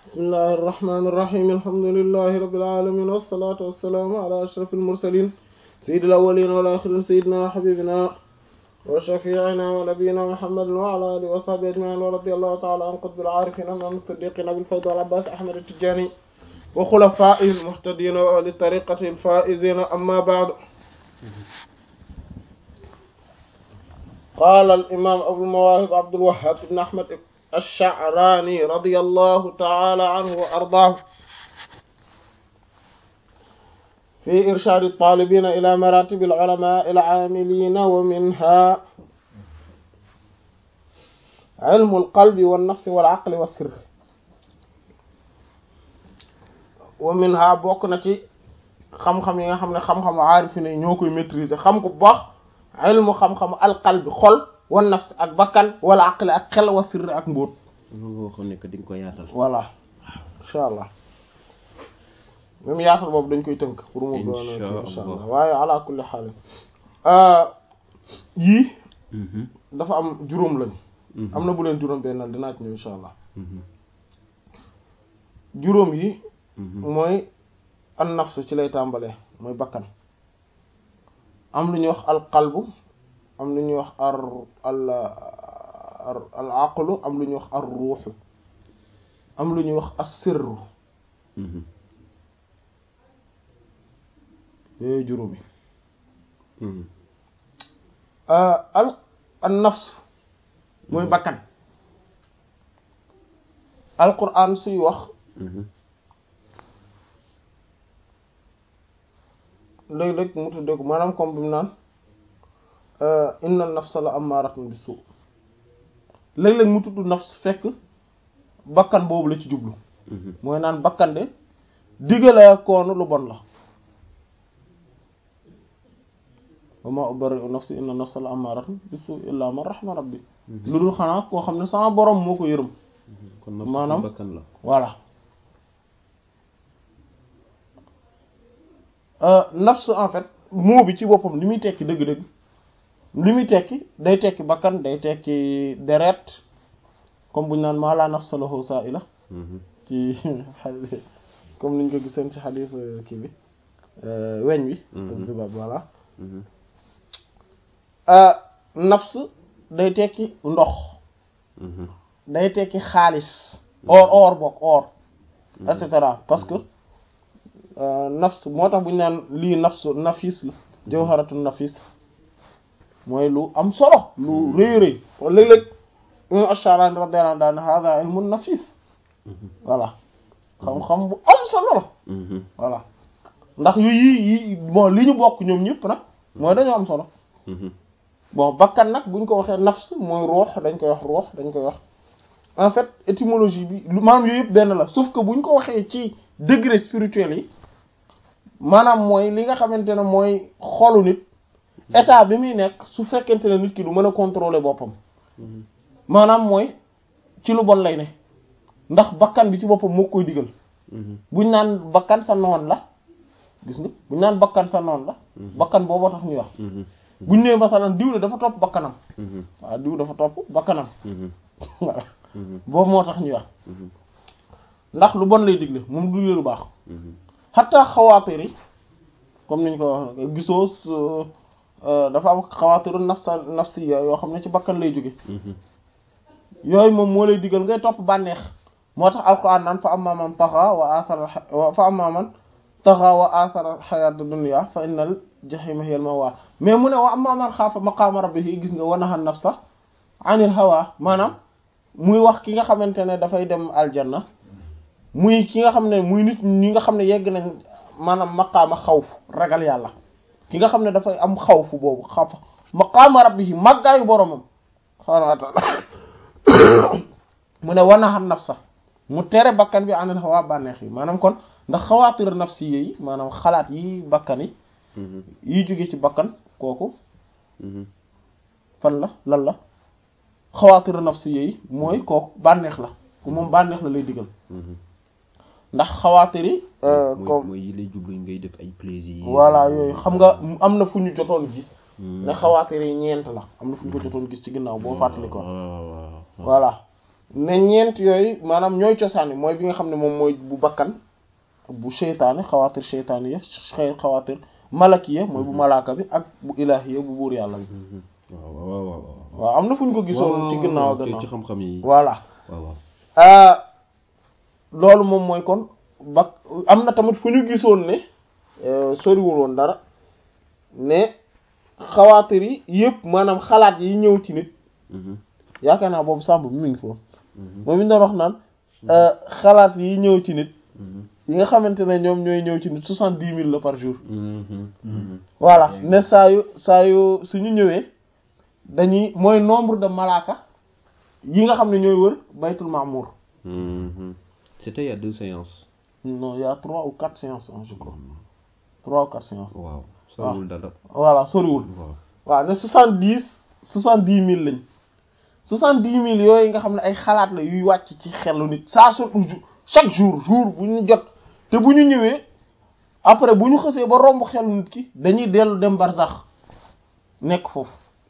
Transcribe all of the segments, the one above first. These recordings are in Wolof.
bismillahi irrahmani irrahim alhamdulilahi rabilalamin wassalatu wassalaamu ala ashraf almursalin sayid alawalin wal axirin sayidina wa xabibina wa shafiina wa nabiyina muhammadin wa ala alihi wa sahbihi ajmain wa radi allahu taala an qutbil aarifin imam siddiqin abil fayd wal abbas ahmad atijani wa xulafai almuhtadina wa li tariqati alfaizina amma baadu qaala al-imaam abul mawaahib abdul wahhab ibn ahmad ash-sha'raani radiyallahu ta'ala anhu wa ardaahu fi irshaadi at-taalibiina ilaa maraatibi al-ulamaa'i al-'aamiliina wa minhaa ilmu al-qalbi wan-nafsi wal-'aqli was-sirr wa minhaa bokk na ci xam-xam yi nga xam ne xam-xamu aarifiin yi ñoo koy maîtriser xam ko bu baax ilmu xam-xamu alqalbi xol wan nafs ak bakkan wala aqli ak xel wa sirr ak mbóot nga waxoon ne que di nga ko yaatal. voilà incha allah même yaatal boobu dañ koy tënk pour mu doon incha allah waaye ala kulli xaal yii dafa am juróom lañ am na bu leen juróom bennal dinaa ci ñëw incha allah juróom yi mooy an nafsu ci lay tàmbalee mooy bakkan am lu ñuy wax al qalbu am lu ñuy wax ar al al aqlu am lu ñuy wax ar ruuxu am lu ñuy wax as sirru yooyu juróomi al an nafs mooy bakkan al quran suy wax léeg-léeg mu tuddee ko maanaam comme bi mu naan inna nafsa la ammaratun bi suu léeg-léeg mu tudd nafs fekk bakkan boobu la ci jublu mooy naan bakkan de diggale koonu lu bon la wa ma ubarri'u nafsi inna nafsa la ammaratun bi suu illa man rahima rabbi lu dul xanaa koo xam ne sama borom moo ko yërëm kon maanaam bakkan la voilà nafs en fait mot bi ci boppam li muy tekki dëgg-dëgg li muy tekki day tekki bakkan day tekki deret comme bu ñu naan maa laa nafsa lahu saa'ila ci comme niñ ko giseen ci xadiis kii bi weñ wi zibab voilà nafs day tekki ndox day tekki xaalis or or bokk or et cetera parce que nafs moo tax bu ñu naan lii nafsu nafis la jawharatu nafis mooy lu am solo lu rëy rëy léeg-léeg imam Ash-Sha'rani radiyallahu anhu daan hada ilmun nafis voilà xam-xam bu am solo la voilà ndax yu yii yi bon li ñu bokk ñoom ñëpp nag mooy dañoo am solo bon bakkan nag buñ ko waxee nafs mooy ruux dañ koy wax ruux dañ koy wax en fait étymologie bi lu maanaam yooyu yëpp benn la sauf que buñ ko waxee ci degré spirituel yi maanaam mooy li nga xamante ne mooy xolu nit état bi muy nekk su fekkente ne nit ki du mën a contrôler boppam maanaam mooy ci lu bon lay ne ndax bakkan bi ci boppam moo koy digal buñ naan bakkan sa noon la gis nga buñ naan bakkan sa noon la bakkan booboo tax ñuy wax buñ nee masalan diw de dafa topp bakkanam waaw diw dafa topp bakkanam voilà boobu moo tax ñuy wax ndax lu bon lay digle moom du lu baax xataa xawaatir yi comme niñ ko wax gisoo dafa am xawaatiru nafsa nafsiya yoo xam ne ci bakkan lay jóge yooyu moom moo lay digal ngay topp bànneex moo tax alquran naan fa amma man taxa wa athara fa amma man taxa wa athara xayaat dunya fa innal jahima hiya al mawaa mais mu ne wa amma man xaafa maqaama rabbihi gis nga wa naha nafsa anil hawa maanaam muy wax ki nga xamante ne dafay dem aljanna muy ki nga xam ne muy nit ñi nga xam ne yegg nañ maanaam maqaama xawf ragal yàlla ki nga xam ne dafay am xawfu boobu xaw maqaama rabbihi màggaayu boromam subhaanahu wa ta'ala mu ne wanaxa nafsa mu tere bakkan bi anil hawa bànneex yi maanaam kon ndax xawaatir nafsi yi maanaam xalaat yi bakkan yi yi jóge ci bakkan kooku fan la lan la xawaatir nafsi yi mooy kooku bànneex la ku moom bànneex la lay digal ndax xawaatir yi comme mooy yi lay jublu ngay def ay plaisir voilà yooyu xam nga am na fu ñu jotoon gis ne xawaatir yi ñeent la am na fu ñu ko jotoon gis ci ginnaaw boo fàttali ko voilà ne ñeent yooyu maanaam ñooy cosaani mooy bi nga xam ne moom mooy bu bakkan bu seytaane xawaatir seytaane ya xawaatir malakiya mooy bu malaaka bi ak bu ilaahiya bu buur yàlla bi waaw waaw waaw waaw am na fu ñu ko gisoon ci ginnaaw a ci gannaaw ci xam-xam yi voilà waaw waaw ah loolu moom mooy kon bak am na tamit fu ñu gisoon ne euh, soriwul woon dara ne xawaatir yi yëpp maanaam xalaat yi ñëw ci nit Mhm, yaakaar naa boobu sàmb bi mu ngi foofu mhm, moom mi ñu doon wax naan euh, xalaat yi ñëw ci nit mhm, yi nga xamante ne ñoom ñooy ñëw ci nit soixante-dix mille la par jour mhm, mhm. voilà ne saa yu saa yu suñu ñëwee dañuy mooy nombre de malaaka yi nga xam ne ñooy wër baytul mamour Mhm. C'était il y a deux séances. non il y a trois ou quatre séances hein, je crois trois ou quatre séances waaw soriwul dara voilà soriwul waaw waaw ne soixante dix soixante dix mille lañ soixante dix mille yooyu nga xam ne ay xalaat la yuy wàcc ci xelu nit saa su chaque jour jour bu ñu jot te bu ñu ñëwee après bu ñu xësee ba romb xelu nit ki dañuy dellu dem barsax nekk foofu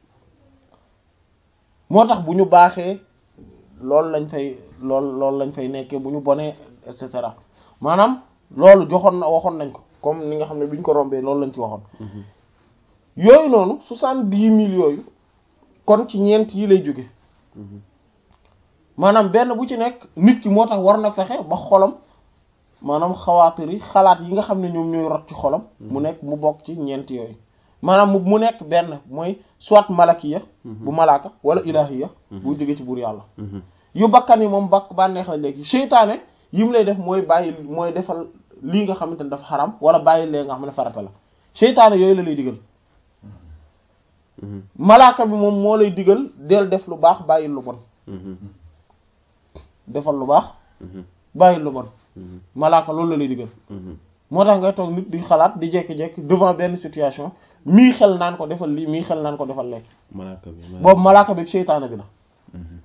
moo tax bu ñu baaxee loolu lañ fay loolu loolu lañ fay nekkee bu ñu bonee et cetera maanaam loolu joxoon na waxoon nañ ko comme ni nga xam ne bi ñu ko rombee loolu lañ ci waxoon Mhm, yooyu noonu soixante-dix mille yooyu kon ci ñeent yi lay jóge mhm, maanaam benn bu ci nekk nit ki moo tax war na fexe ba xolam maanaam xawaatir yi xalaat yi nga xam ne ñoom ñooy rot ci xolam mu nekk mu bokk ci ñeent yooyu maanaam mu mu nekk benn mooy soit malakiya bu malaaka wala ilahiya bu jóge ci buur yàlla mhm, yu bakkan yi moom bakk bànneex la léegi seytaane yi mu lay def mooy bàyyi mooy defal lii nga xamante ne dafa xaram wala bàyyi lee nga xam ne farata la seytaane yooyu la lay digal mhm, malaaka bi moom moo lay digal del def lu baax bàyyi lu bon mhm, defal lu baax mhm, bàyyi lu bon mhm, malaaka loolu la lay digal mhm. moo tax ngay toog nit di xalaat di jekki-jekki devant benn situation mii xel naan ko defal lii mii xel naan ko defal lekk malaaka bi malaaka boobu malaaka bi seytaane bi la Mhm,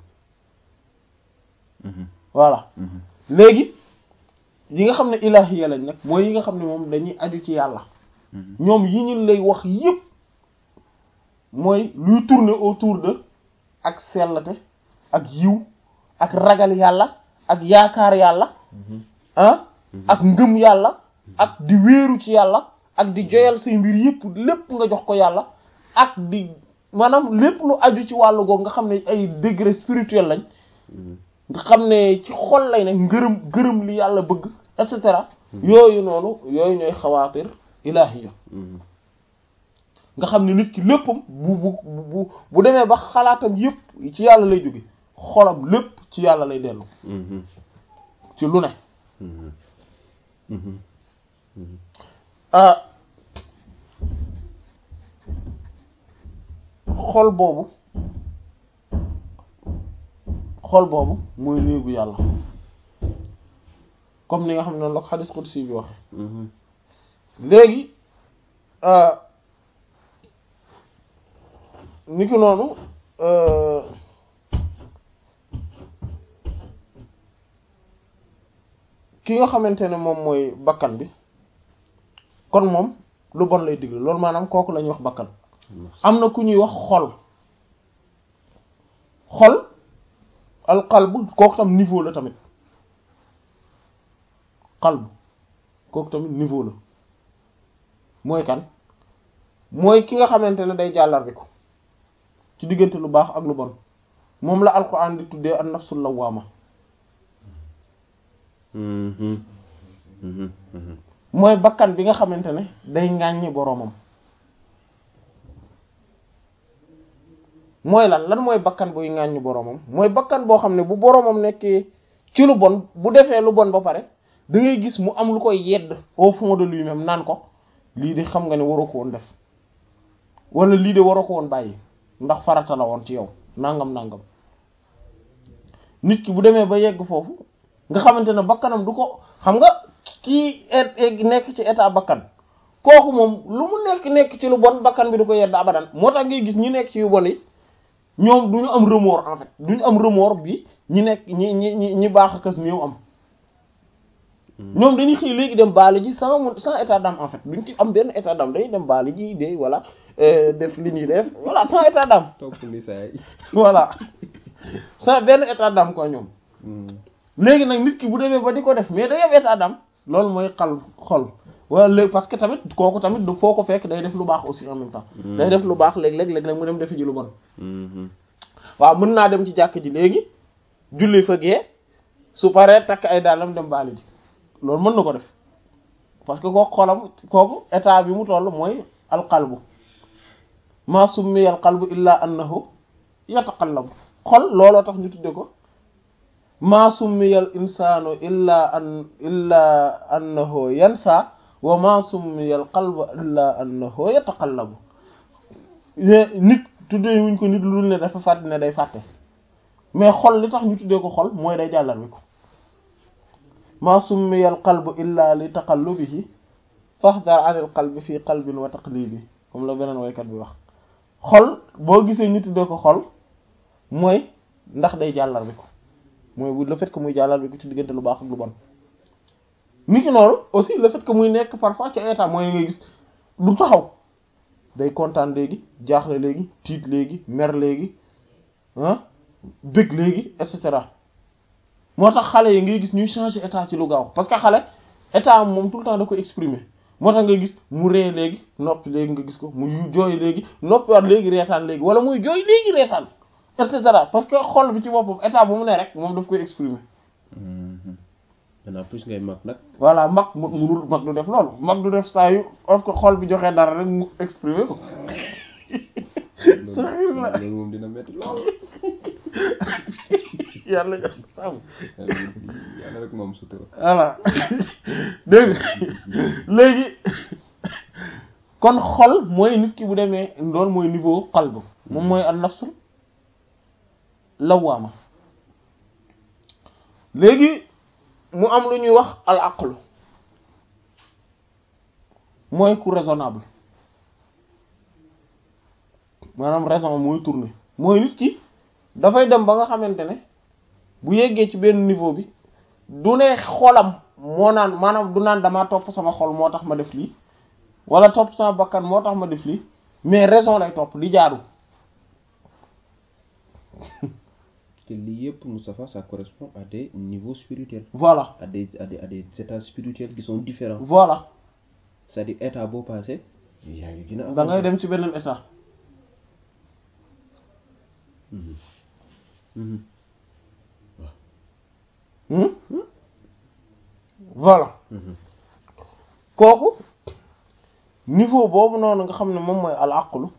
mhm, voilà mhm, léegi yi nga xam ne ilahiya lañ nag mooy yi nga xam ne moom dañuy aju ci yàlla mhm, ñoom yi ñu lay wax yépp mooy luy tourner autour de ak sellate ak yiw ak ragal yàlla ak yaakaar yàlla mhm, ah ak ngëm yàlla ak di wéeru ci yàlla ak di joyal say mbir yépp lépp nga jox ko yàlla ak di maanaam lépp lu aju ci wàllu googu nga xam ne ay degré spirituel lañ mhm. nga xam ne ci xol lay ne ngërëm gërëm li yàlla bëgg et cetera yooyu noonu yooyu ñooy xawaatir ilahiya Mhm, nga xam ne nit ki léppam bu bu bu bu demee ba xalaatam yépp ci yàlla lay jóge xolam lépp ci yàlla lay dellu mhm, ci lu ne mhm, mhm, mhm. ah xol boobu xol boobu mooy néegu yàlla comme ni nga xam ne noonu la ko xadis qudsi bi waxe Mhm, léegi ah, ni ki noonu euh, ki nga xamante ne moom mooy bakkan bi kon moom lu bon lay digle loolu maanaam kooku la ñuy wax bakkan am na ku ñuy wax xol xol alqalb kooku tam niveau la tamit qalb kooku tamit niveau la mooy kan mooy ki nga xamante ne day jàllar bi ko ci diggante lu baax ak lu bon moom la alquran di tuddee an nafsul lawwaama mhm, mhm, mhm. mooy bakkan bi nga xamante ne day ŋàññi boroomam mooy lan lan mooy bakkan buy ŋàññi boroomam mooy bakkan boo xam ne bu boroomam nekkee ci lu bon bu defee lu bon ba pare da ngay gis mu am lu koy yedd au fond de lui-même naan ko lii de xam nga ne waroo ko woon def wala lii de waroo ko woon bàyyi ndax farata la woon ci yow nangam nangam nit ki bu demee ba yegg foofu nga xamante ne bakkanam du ko xam nga kii et nekk ci état bakkan kooku moom lu mu nekk nekk ci lu bon bakkan bi du ko yedd abadan moo tax ngay gis ñi nekk ci yu bon yi ñoom du ñu am remords en fait du ñu am remords bi ñi nekk ñi ñi ñi ñi baax a kës néew am ñoom dañuy xëy léegi dem baali ji sans mu sans état d'âme en fait duñ ci am benn état d'âme dañuy dem baali ji de voilà def li ñuy def voilà sans état d'âme topp ni saay voilà sa benn état d'âme ko ñoom léegi nag nit ki bu demee ba di ko def mais day am état d'âme loolu mooy xal xol wala léegi parce que tamit kooku tamit du foo ko fekk day def lu baax aussi en même temps day def lu baax léeg-léeg léeg-léeg mu dem defi ji lu bon waaw mën naa dem ci jàkk ji léegi julli fa gee su paree takk ay daalam dem baali ji loolu mën na ko def parce que kooku xolam kooku état bi mu toll mooy alqalbu ma summiya alqalbu illa annahu yataqallabu xol looloo tax ñu tudde ko ma summiya al insanu illa an illa annahu yansa wa ma summiya alqalbu illa annahu yataqallabu nit tuddee wuñ ko nit lu dul ne dafa fàtte ne day fàtte mais xol li tax ñu tuddee ko xol mooy day jàllar bi ko ma summiya al qalbu illa li taqallubihi fahdar an al qalbi fii qalbin wa taqlibi comme la beneen waykat bi wax xol boo gisee ñu tuddee ko xol mooy ndax day jàllar bi ko mooy bu le fait que muy jàllar bi ko ci diggante lu baax ak lu bon nit ki noonu aussi le fait que muy nekk parfois ci état mooy ngay gis du taxaw day kontaan léegi jaaxle léegi tiit léegi mer léegi ah bëgg léegi et cetera moo tax xale yi ngay gis ñuy changer état ci lu gaaw parce que xale état moom tout le temps da ko exprimer moo tax nga gis mu ree léegi noppi léegi nga gis ko muy jooy léegi noppi waat léegi reetaan léegi wala muy jooy léegi reetaan et cetera parce que xol bi ci boppam état bu mu ne rek moom daf koy exprimer. maintenant plus ngay mag nag. voilà mag mu munul mag du def loolu mag du def saa yu of ko xol bi joxee dara rek mu exprimer ko. loolu moom dina métti lool. yàlla jox sàmm. yàlla rek moom sutura. voilà dégg léegi kon xol mooy nit ki bu demee loolu mooy niveau qalb moom mooy an nafsul lawaama léegi mu am lu ñuy wax al aqlu mooy ku raisonnable maanaam raison mooy tourner mooy nit ki dafay dem ba nga xamante ne bu yeggee ci benn niveau bi du ne xolam moo naan maanaam du naan damaa topp sama xol moo tax ma def lii wala topp sama bakkan moo tax ma def lii mais raison lay topp di jaaru te lii yëpp Moustapha ça correspond à des niveaux spirituels voilà à des à des à des états spirituels qui sont différents voilà c'est-à-dire état boo passé yaa ngi gën a da ngay dem ci beneen état Hmm? voilà kooku niveau boobu noonu nga xam ne moom mooy al aqlu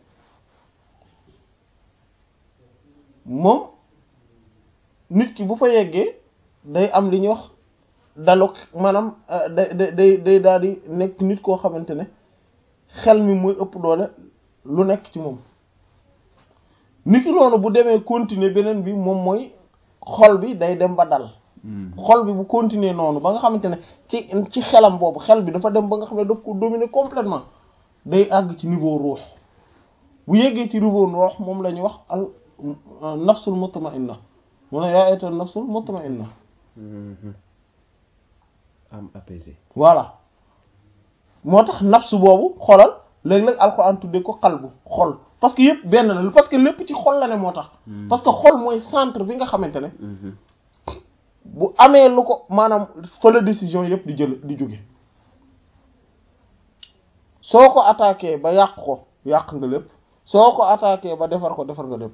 moom nit ki bu fa yeggee day am li ñuy wax daluk maanaam day day day day daal di nekk nit koo xamante ne xel mi muy ëpp doole lu nekk ci moom nit ki noonu bu demee continuer beneen bi moom mooy xol bi day dem ba dal xol bi bu continuer noonu ba nga xamante ne ci ci xelam boobu xel bi dafa dem ba nga xam ne daf ko dominer complètement day àgg ci niveau ruux bu yeggee ci niveau ruux moom la ñuy wax al nafsul mutma'inna mu ne yaa ayyatuhan nafsul mutma'inna am apaisé voilà moo tax nafsu boobu xolal léeg-léeg alxuraan tuddee ko xalbu xol parce que yëpp benn la parce que lépp ci xol la ne moo tax parce que xol mooy centre bi nga xamante ne bu amee lu ko maanaam fa la décision yëpp di jël di jóge soo ko attaqué ba yàq ko yàq nga lépp soo ko attaqué ba defar ko defar nga lépp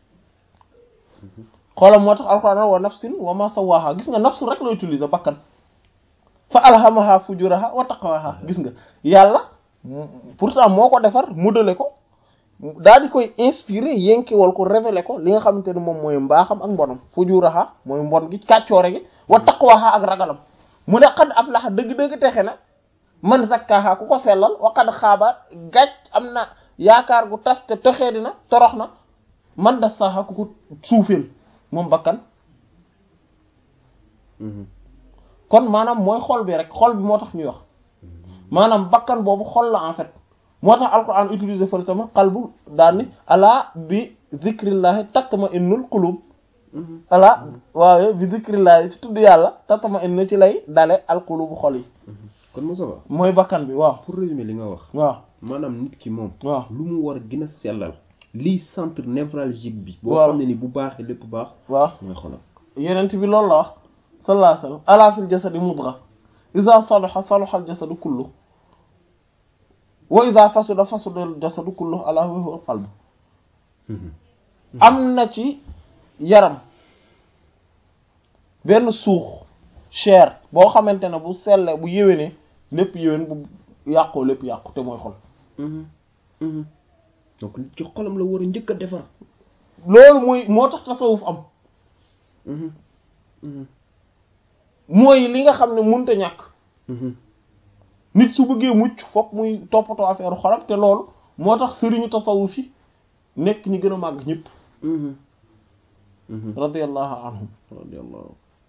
xoolal moo tax alxuraan wa nafsin wa ma sawaha gis nga nafsu rek la utiliser bakkan fa alhamaha fujuraha wa taqwaha gis nga yàlla pourtant moo ko defar modelé ko daal di koy inspiré yenkewal ko révélé ko li nga xamante ne moom mooy mbaaxam ak mbonam fujuraha mooy mbon gi kàccoore gi wa taqwaha ak ragalam mu ne xad aflaha dëgg-dëgg texe na man zakkaha ku ko sellal wa qad xaaba gàcc am na yaakaar gu tas te texee dina torox na man dassaha ku ko suufeel moom bakkan kon maanaam mooy xol bi rek xol bi moo tax ñuy wax maanaam bakkan boobu xol la en fait moo tax alquran utiliser fële tamit qalbu daal ni ala bi zikrillahi tatma innul qulub ala waaye bi zikrillahi ci tudd yàlla tatma innu ci lay dale al qulubu xol yi kon Moussa Ba mooy bakkan bi waaw pour résumer li nga wax waaw maanaam nit ki moom waaw lu mu war a gën a sellal lii centre névralgique bi boo Waaw. xam ne ni bu baaxee lépp baax waaw mooy xolam yenent bi loolu la wax sallallahu alayhi wasallam ala fil jasadi mudgha idha salaha salaha al jasadu kullu wa idha fasada fasada al jasadu kullu ala wa huwa al qalb am na ci yaram benn suux chair boo xamante ne bu selle bu yéwénee lépp yéwén bu yàqoo lépp yàqu te mooy xol donc nit ci xolam la war a njëkk a defar loolu mooy moo tax tasawuf am mooy li nga xam ne mënta ñàkk nit su bëggee mucc fokk muy toppatoo affaire xolam te loolu moo tax sëriñu tasawuf yi nekk ñi gën a màgg ñëpp radiyallahu anhum radiyallahu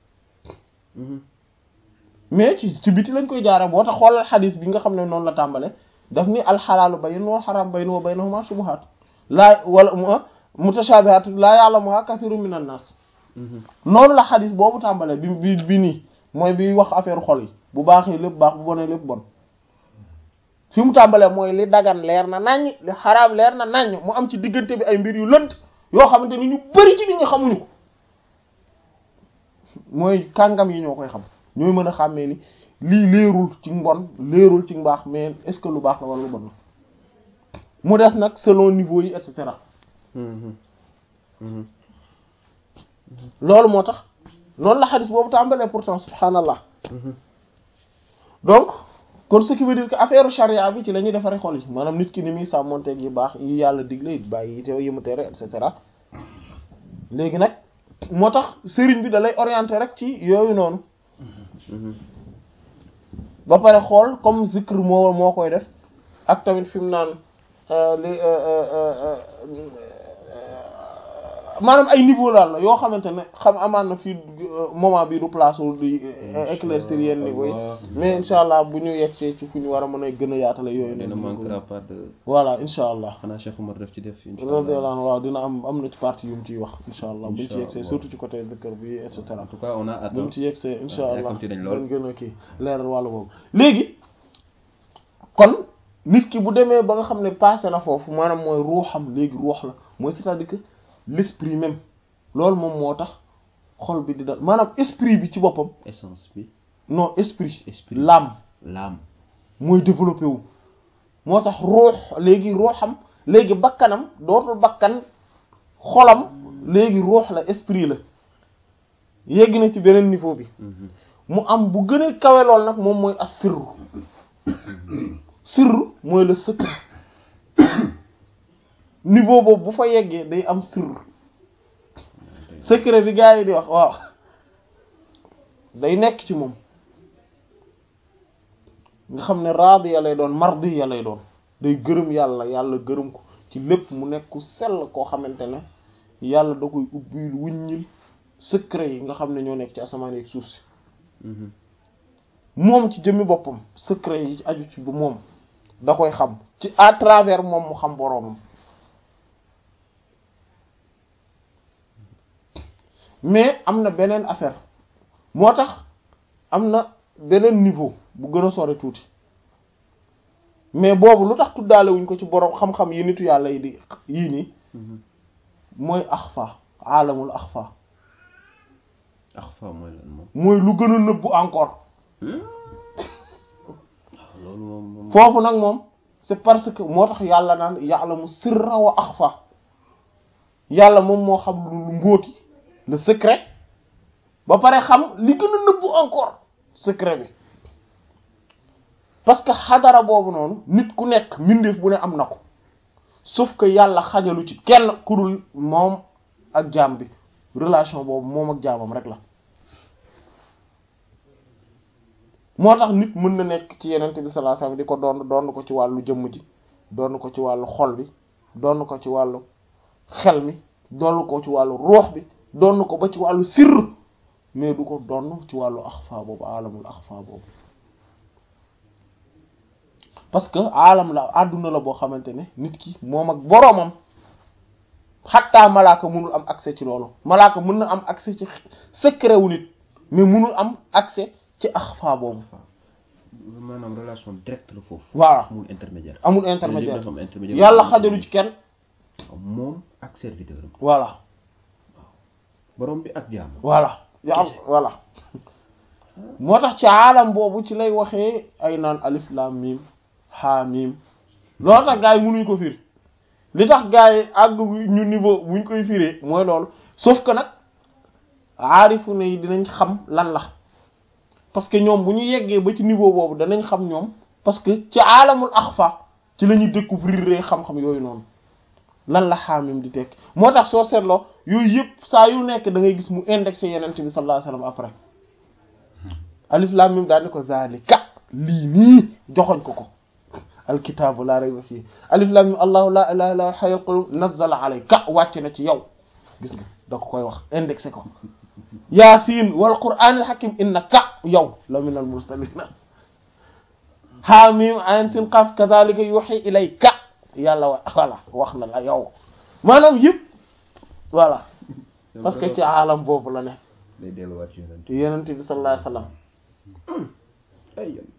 mais ci ci biti lañ koy jaare boo tax xoolal xadis bi nga xam ne noonu la tàmbale daf ni alxalaalu bayin wal xaram bayin wa baynahuma shubuhaat laa wala mu mutashabihaat laa ya'lamuha kathiru min an-nas noonu la xadis boobu tàmbale bi bi bi nii mooy bi wax affaire xol yi bu baaxee lépp baax bu bonee lépp bon fi mu tàmbalee mooy li dagan leer na naññ li xaraam leer na naññ mu am ci diggante bi ay mbir yu lënt yoo xamante ni ñu bari ci nit ñi xamuñu ko mooy kàngam yi ñoo koy xam ñooy mën a xàmmee ni lii leerul ci mbon leerul ci mbaax mais est-ce que lu baax la wala lu bon la mu des nag selon niveau yi et cetera loolu moo tax noonu la xadis boobu tàmbalee pourtant subhanallah donc kon ce qui veut dire que affaire charia bi ci la ñuy defaree xol yi maanaam nit ki ni muy sàmmonteeg yi baax yi yàlla digle bàyyi yi te yi mu tere et cetera léegi nag moo tax sëriñ bi da lay orienter rek ci yooyu noonu ba pare xool comme zikr moo moo koy def ak tamit fi mu naan li maanaam ay niveau laal la yoo xamante ne xam amaan na fii moment bi du place wu di éclaircir yenn niveau yi mais incha allah bu ñu yegsee ci fu ñu war a mën a gën a yaatale yooyu ne noonu manquera pas de voilà incha allah xanaa Cheikh Omar def ci def incha radiyallahu allah anhu waaw dina am am na ci partie yu mu ciy wax incha allah buñ ci Incha yegsee Allah. surtout ci côté zikr bi et cetera en tout cas on a hâte buñ ci yegsee incha allah yàkkamti nañ lool. dañ gën a kii leeral wàllu boobu léegi kon nit ki bu demee ba nga xam ne passé na foofu maanaam mooy ruuxam léegi ruux la mooy c'est-à-dire que l'esprit même loolu moom moo tax xol bi di dal maanaam esprit bi ci boppam essence bi non esprit Esprit. l'âme l'âme mooy développé wu moo tax ruux léegi ruuxam léegi bakkanam dootul bakkan xolam léegi ruux la esprit la yegg na ci beneen niveau bi mu am bu gën a kawe lool nag moom mooy as sirru sirru mooy le secret niveau boobu bu fa yeggee day am sirru secret bi gars yi di wax waaw day nekk ci moom nga xam ne raadiya lay doon mardiya lay doon day gërëm yàlla yàlla gërëm ko ci lépp mu nekk ku sell koo xamante ne yàlla da koy ubbil wuññil secret yi nga xam ne ñoo nekk ci asamaan ak suuf si moom ci jëmmi boppam secret yi aju ci bu moom da koy xam ci à travers moom mu xam boroomam mais am na beneen affaire moo tax am na beneen niveau bu gën a sore tuuti mais boobu lu tax tuddaale wuñ ko ci boroom xam-xam yi nitu yàlla yi di yii nii mooy axfa aalamul axfa axfa mooy lan moom mooy lu gën a nëbbu encore loolu moom moom foofu nag moom c'est parce que moo tax yàlla naan ya'lamu sirra wa axfa yàlla moom moo xam lu mbóoti le secret ba pare xam li gën a nëbbu encore secret bi parce que xadara boobu noonu nit ku nekk mbindeef bu ne am na ko sauf que yàlla xajalu ci kenn ku dul moom ak jaam bi relation boobu moom ak jaamam rek la moo tax nit mën na nekk ci yenente bi sallallahu alayhi wasallam di ko doon doon ko ci wàllu jëmm ji doon ko ci wàllu xol bi doon ko ci wàllu xel mi doon ko ci wàllu ruux bi doon ko ba ci wàllu sirr mais du ko doon ci wàllu axfa boobu alamul axfa boobu parce que alam la àdduna la boo xamante ne nit ki moom ak boroomam xattaa malaaka mënul am accès ci loolu malaaka mën na am accès ci secret wu nit mais mënul am accès ci axfa boobu maanaam relation directe la foofu voilà amul intermédiaire amul Léegi intermédiaire dafa am intermédiaire yàlla xajalu ci kenn moom ak serviteur am voilà borom bi ak jaam voilà ya am voilà moo tax ci aalam boobu ci lay waxee ay naan alif lam mim ha mim loolu tax gars yi mënuñ ko firi li tax gars yi àgg ñu niveau buñ koy firee mooy loolu sauf que nag aarifu ne yi dinañ xam lan la parce que ñoom bu ñu yeggee ba ci niveau boobu danañ xam ñoom parce que ci aalamul axfa ci la ñuy découvrir xam-xam yooyu noonu lan la xaamim di tekk moo tax soo seetloo yooyu yëpp saa yu nekk da ngay gis mu indexé yenent bi sallallahu alayhi wasallam après alif lam mim daal ni ko zalika lii nii joxoñ ko ko alkitaabu laa rayba fii alif lam mim allahu la ilaha illa huwal hayyul qayyum nazzala alayka wàcc na ci yow gis nga da ko koy wax indexé ko yaasiin wal qur'aanil hakim innaka yow la minal mursaliina haamim ayn sin qaaf kadhalika yuhi ilayka yàlla wa voilà wax na la yow maanaam yëpp voilà parce que ci aalam boobu la ne day delluwaat ci yonent yonent bi sallallahu alayhi wa sallam ay yonent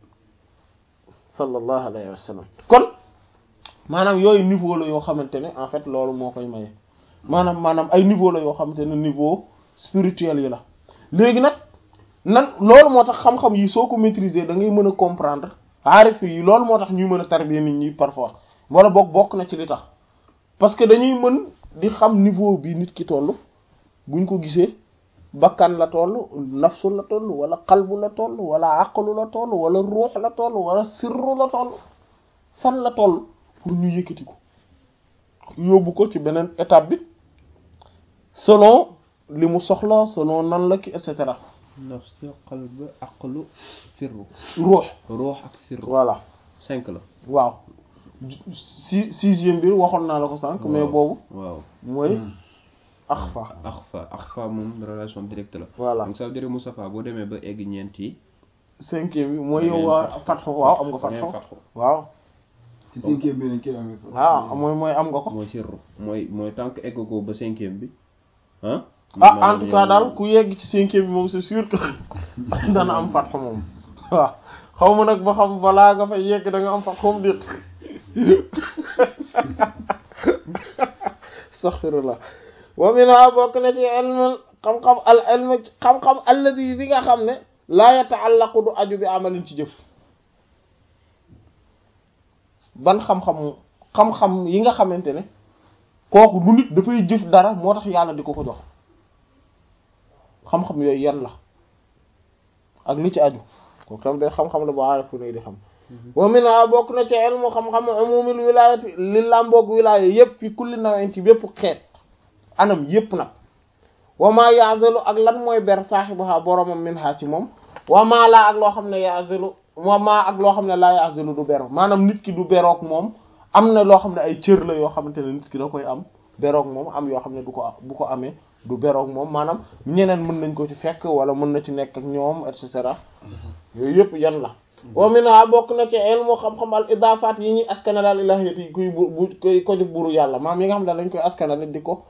sallallahu alayhi wa sallam kon maanaam yooyu niveau la yoo xamante ne en fait loolu moo koy maye maanaam maanaam ay niveau la yoo xamante ne niveau spirituel yi la léegi nag nan loolu moo tax xam-xam yi soo ko maîtriser da ngay mën a comprendre aarif yi loolu moo tax ñuy mën a tarbiya nit ñi parfois wala boog bokk na ci li tax parce que dañuy mën di xam niveau bi nit ki toll buñ ko gisee bakkan la toll nafsu la toll wala qalbu la toll wala aqlu la toll wala ruux la toll wala sirru la toll fan la toll pour ñu yëkkati ko yóbbu ko ci beneen étape bi selon li mu soxla selon nan la ki et cetera nafs qalb aqlu sirru ruux ruux ak sirru voilà cinq la waaw si sixième bi waxoon naa la ko sànq mais boobu waaw mooy axfa axfa axfa moom relation directe la voilà donc ça veut dire Moustapha boo demee ba egg ñeent yi cinquième bi mooy Da ngeen yow waa fatxu. fatxu waaw am nga da ngeen fatxu fatxu waaw ci cinquième bi lañ koy amee fa. waaw mooy mooy am nga ko mooy sirru mooy mooy tant que egg ko ba cinquième bi ah ah en tout cas daal ku yegg ci cinquième bi moom c'est sûr que dana am fatxu moom waaw xaw ma nag ba xam balaa nga fay yegg da nga am fatxu moom déet astaghfirullah wa minha bokk na ci ilm xam-xam al ilm xam-xam alladi bi nga xam ne laa yataallaqu du aju bi amalin ci jëf ban xam-xam xam-xam yi nga xamante ne kooku du nit dafay jëf dara moo tax yàlla di ko ko jox xam-xam yooyu yan la ak li ci aju kooku tam benn xam-xam la boo aarifu ne di xam wa minha bokk na ci ilmu xam-xam umumil wilayati li làmboog wilaya yépp fi kulli nawin ci bépp xeet anam yépp nag wa ma ya'zalu ak lan mooy ber saaxibaha boromam min ha ci moom wa ma laa ak loo xam ne ya'zalu wa ma ak loo xam ne laa ya'zalu du bero maanaam nit ki du beroog moom am na loo xam ne ay cër la yoo xamante ne nit ki da koy am beroog moom am yoo xam ne du ko bu ko amee du beroog moom maanaam ñeneen mën nañ ko ci fekk wala mën na ci nekk ak ñoom et cetera yooyu yëpp yan la wa minha bokk na ci ilmu xam-xam al idafaat yi ñuy askanale al ilahiyati yi kuy bu bu koy ko jóg buru yàlla maam yi nga xam ne dañ koy askanale di ko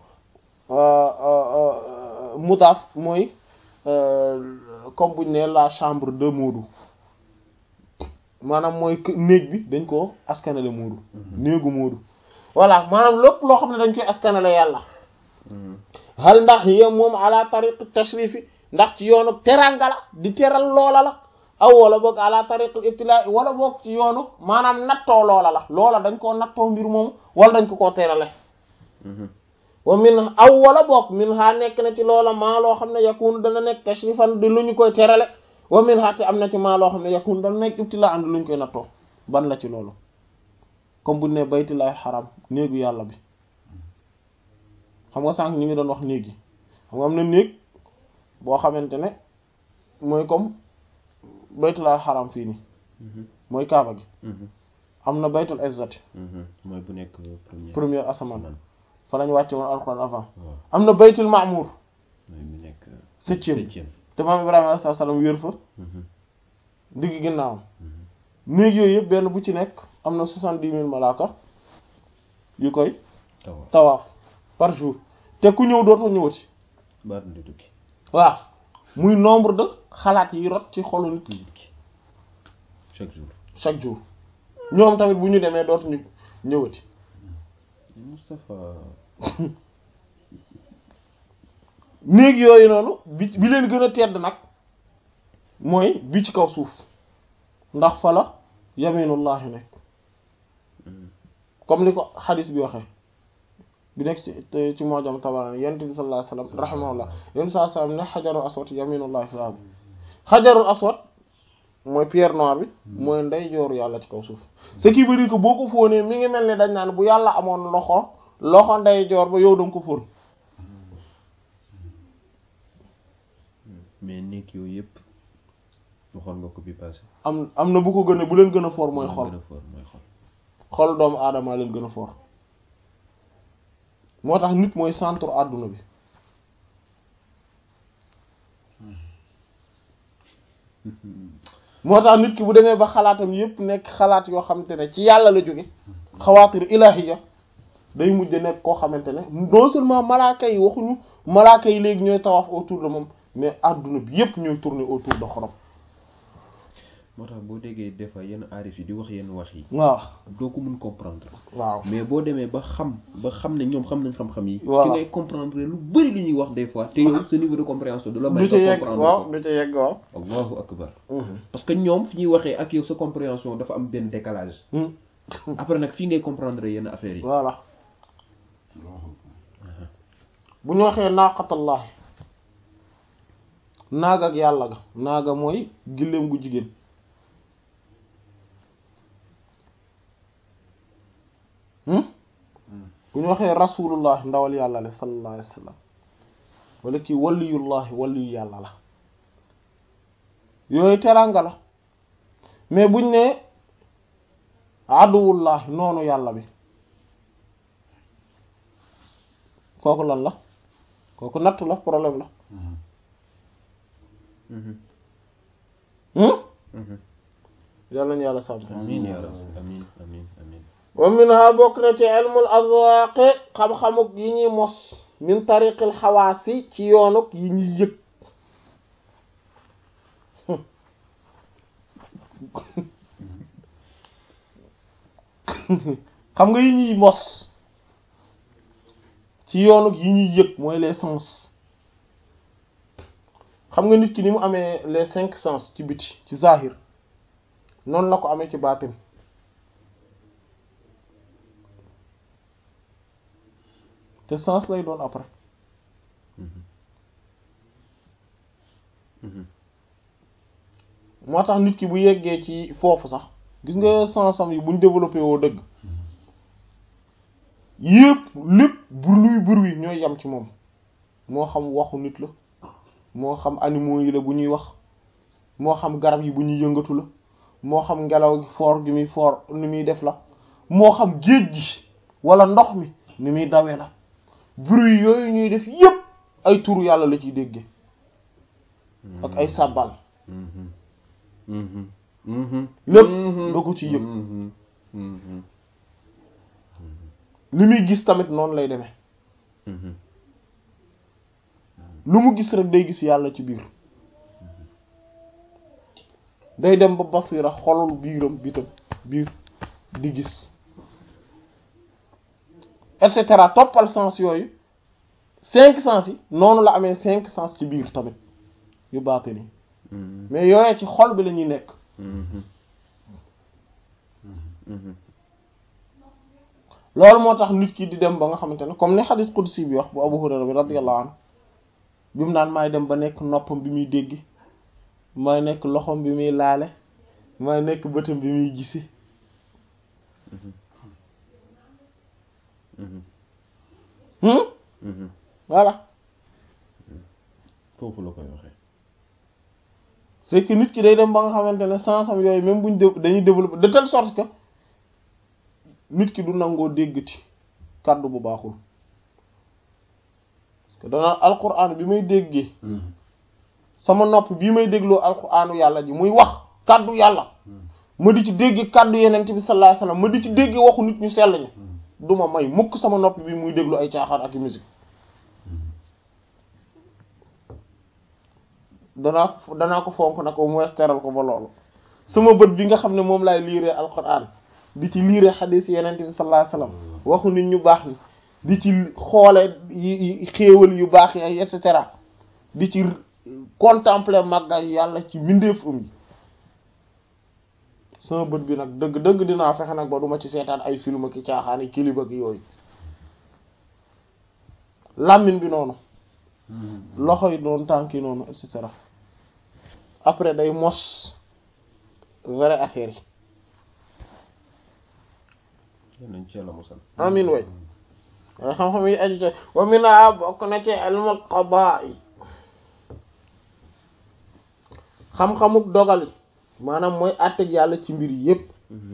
mudaaf mooy comme buñ ne la chambre de Moodu maanaam mooy kë- néeg bi dañ ko askanale Moodu néegu Moodu voilà maanaam lépp loo xam ne dañ koy askanale yàlla hal ndax yéen moom ala tariq tashrifi ndax ci yoonu teranga la di teral loola la aw wala boog ala tariqul ibtila wala boog ci yoonu maanaam nattoo loola la loola dañ koo nattoo mbir moomu wala dañ ko koo terale wa min aw wala boog min ha nekk na ci loola maa loo xam ne yakunu dana nekk tashrifan di lu ñu koy terale wa min ha te am na ci maa loo xam ne yakunu dana nekk ibtila and lu ñu koy nattoo ban la ci loolu comme bu ne baytullahi xaram néegu yàlla bi xam nga sànq ñu ngi doon wax néeg yi xam nga am na néeg boo xamante ne mooy comme baytullahi xaram fii nii mooy kaaba gi am na baytul izzati mooy bu nekk premier première asamaan fa lañ wàcce woon alxuraan avant waaw am na baytul ma'mur mooy bu nekk septième septième te maam Ibrahima alayhi salaam wéer fa digg ginnaawam néeg yooyu yëpp benn bu ci nekk am na soixante-dix mille malaaka yu koy tawa tawaaf par jour te ku ñëw dootoo ñëwati baat di tukki waaw muy nombre de xalaat yi rot ci xolu nit ki nit ki chaque jour chaque jour ñoom tamit bu ñu demee dootuñu ñëwati Moustapha néeg yooyu noonu bi bi leen gën a tedd nag mooy bi ci kaw suuf ndax fa la yaminullahi nekk comme ni ko xadis bi waxee bi nekk ci ci mojam tabarani yonent bi sallallahu alayhi wasallam rahimahullah yonent bi sallallahu alayhi wasallam ne xajarul aswad yaminullahi fil ard xajarul aswad mooy pierre noire bi mooy ndey jooru yàlla ci kaw suuf ce qui veut dire que boo ko fóonee mi ngi mel ni dañ naan bu yàlla amoon loxo loxo ndey joor ba yow danga ko fóon mais nekk yooyu yëpp waxoon nga ko bi passé am am na bu ko gën a bu leen gën a foor mooy xol gën a fort mooy xol xol doomu aadama leen gën a foor moo tax nit mooy centre àdduna bi moo tax nit ki bu demee ba xalaatam yépp nekk xalaat yoo xamante ne ci yàlla la jóge xawaatir ilahiya day mujj nekk koo xamante ne non seulement malaaka yi waxuñu malaaka yi léegi ñooy tawaaf autour de moom mais àdduna bi yépp ñooy tourner autour de xorom moo tax boo déggee des fois yenn aarif yi di wax yenn wax yi waaw doo ko mun comprendre waaw mais boo demee ba xam ba xam ne ñoom xam nañ xam-xam yi Voilà. ci ngay comprendre lu bari lu ñuy wax des fois te yow sa niveau de compréhension du la may du ci nga yegg comprendre waaw ko du ci yegg waaw allahu akbar parce que ñoom fi ñuy waxee ak yow sa compréhension dafa am benn décalage Hmm. après nag fii ngay comprendre yenn affaires yi voilà bu ñu waxee naaqatallahi naag ak yàlla ga naaga mooy gilleem gu jigéen hmm bu ñu waxee rasulullah ndawal yàlla la sallallahu alayhi wa sallam wala kii waliyullahi waliyu yàlla la yooyu teranga la mais buñ ne aduwullahi noonu yàlla bi kooku lan la kooku natt la problème la Mhm. hmm Mhm. yàlla nañu yàlla sàmm amiin yaa rabbi amiin amiin amiin wa minha bokk na ci ilmul azwaqi xam-xamuk yi ñuy mos min tariqil xawaasi ci yoonuk yi ñuy yëg xam nga yi ñuy mos ci yoonuk yi ñuy yëg mooy les sens xam nga nit ki ni mu amee les cinq sens ci biti ci zahir noonu la ko amee ci baatin te sens lay doon après Mhm. Mhm. moo tax nit ki bu yeggee ci foofu sax gis nga sensam yi buñ développé woo dëgg yépp lépp bruit bruit ñooy yam ci moom moo xam waxu nit la moo xam animaux yi la bu ñuy wax moo xam garab yi bu ñuy yëngatu la moo xam ngelaw gi foor gi muy foor ni muy def la moo xam géej gi wala ndox mi ni muy dawe la bruit yooyu ñuy def yépp ay turu yàlla la ciy déggee ak ay sàbbal Mhm. Mhm. Mhm. lépp Mhm. da ko ci yëg Mhm. Mhm. li muy gis tamit noonu lay demee Mhm. lu mu gis rek day gis yàlla ci biir day dem ba basira xolul biiram bitam biir di gis et cetera toppal sens yooyu cinq sens yi noonu la amee cinq sens ci biir tamit yu baate ni Mhm. mais yooyee ci xol bi la ñuy nekk Mhm. Mhm. loolu moo tax nit ki di dem ba nga xamante ne comme ni xadis qudsi bi wax bu Abu Hurayra bi radiyallahu anhu bi mu naan maay dem ba nekk noppam bi muy dégg maay nekk loxom bi muy laale maay nekk bëtam bi muy gisi Mhm. hmm Mhm. voilà foofu la koy waxee c'est que nit ki day dem ba nga xamante ne sensam yooyu même buñ dé- dañuy développer de telle sorte que nit ki du nangoo déggati kàddu bu baaxul parce que danaa alquran bi may déggee sama nopp bii may dégloo alquranu yàlla ji muy wax kàddu yàlla ma di ci dégg kàddu yenent bi sallallahu alayhi wasallam ma di ci dégg waxu nit ñu sell ñi du ma may mukk sama nopp bi muy déglu ay caaxaan ak i musique danaa ko danaa ko fonk nag au moins teral ko ba loolu sama bët bi nga xam ne moom laay liiree alquran di ci liiree xadiis yenent bi sallallahu alayhi wasallam waxu nit ñu baax ni di ci xoole yi xéewal yu baax yi et cetera di ci contempler màgga yàlla ci mbindeefam yi sama bët bi nag dëgg dëgg dinaa fexe nag ba duma ci seetaan ay film ki caaxaani kiliba ki yooyu làmmiñ bi noonu loxo yi noonu tànk yi noonu et cetera après day mos vraie affaire yi yal nañ ci yàlla mosal amin way waaye xam-xam yi aju ci wa mina bokk na ci ilmul qadaa yi xam-xamuk dogal yi maanaam mooy àtteg yàlla ci mbir yépp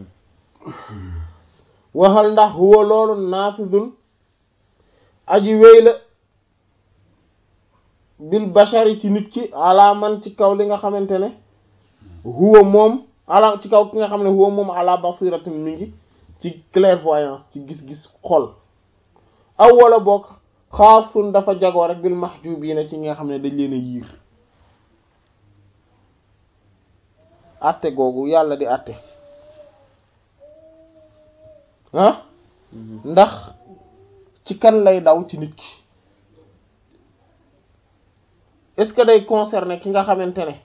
waxal ndax huwa loolu naafidun aji wéy la bil bashari ci nit ki ala man ci kaw li nga xamante ne huwa moom ala ci kaw ki nga xam ne huwa moom ala basiratin mi ngi ci clairvoyance ci gis-gis xol aw wala bokk xaasun dafa jagoo rek bil mahjubiina ci nga xam ne dañ leen a yiir atte googu yàlla di atte ah ndax ci kan lay daw ci nit ki est-ce que day concerner ki nga xamante ne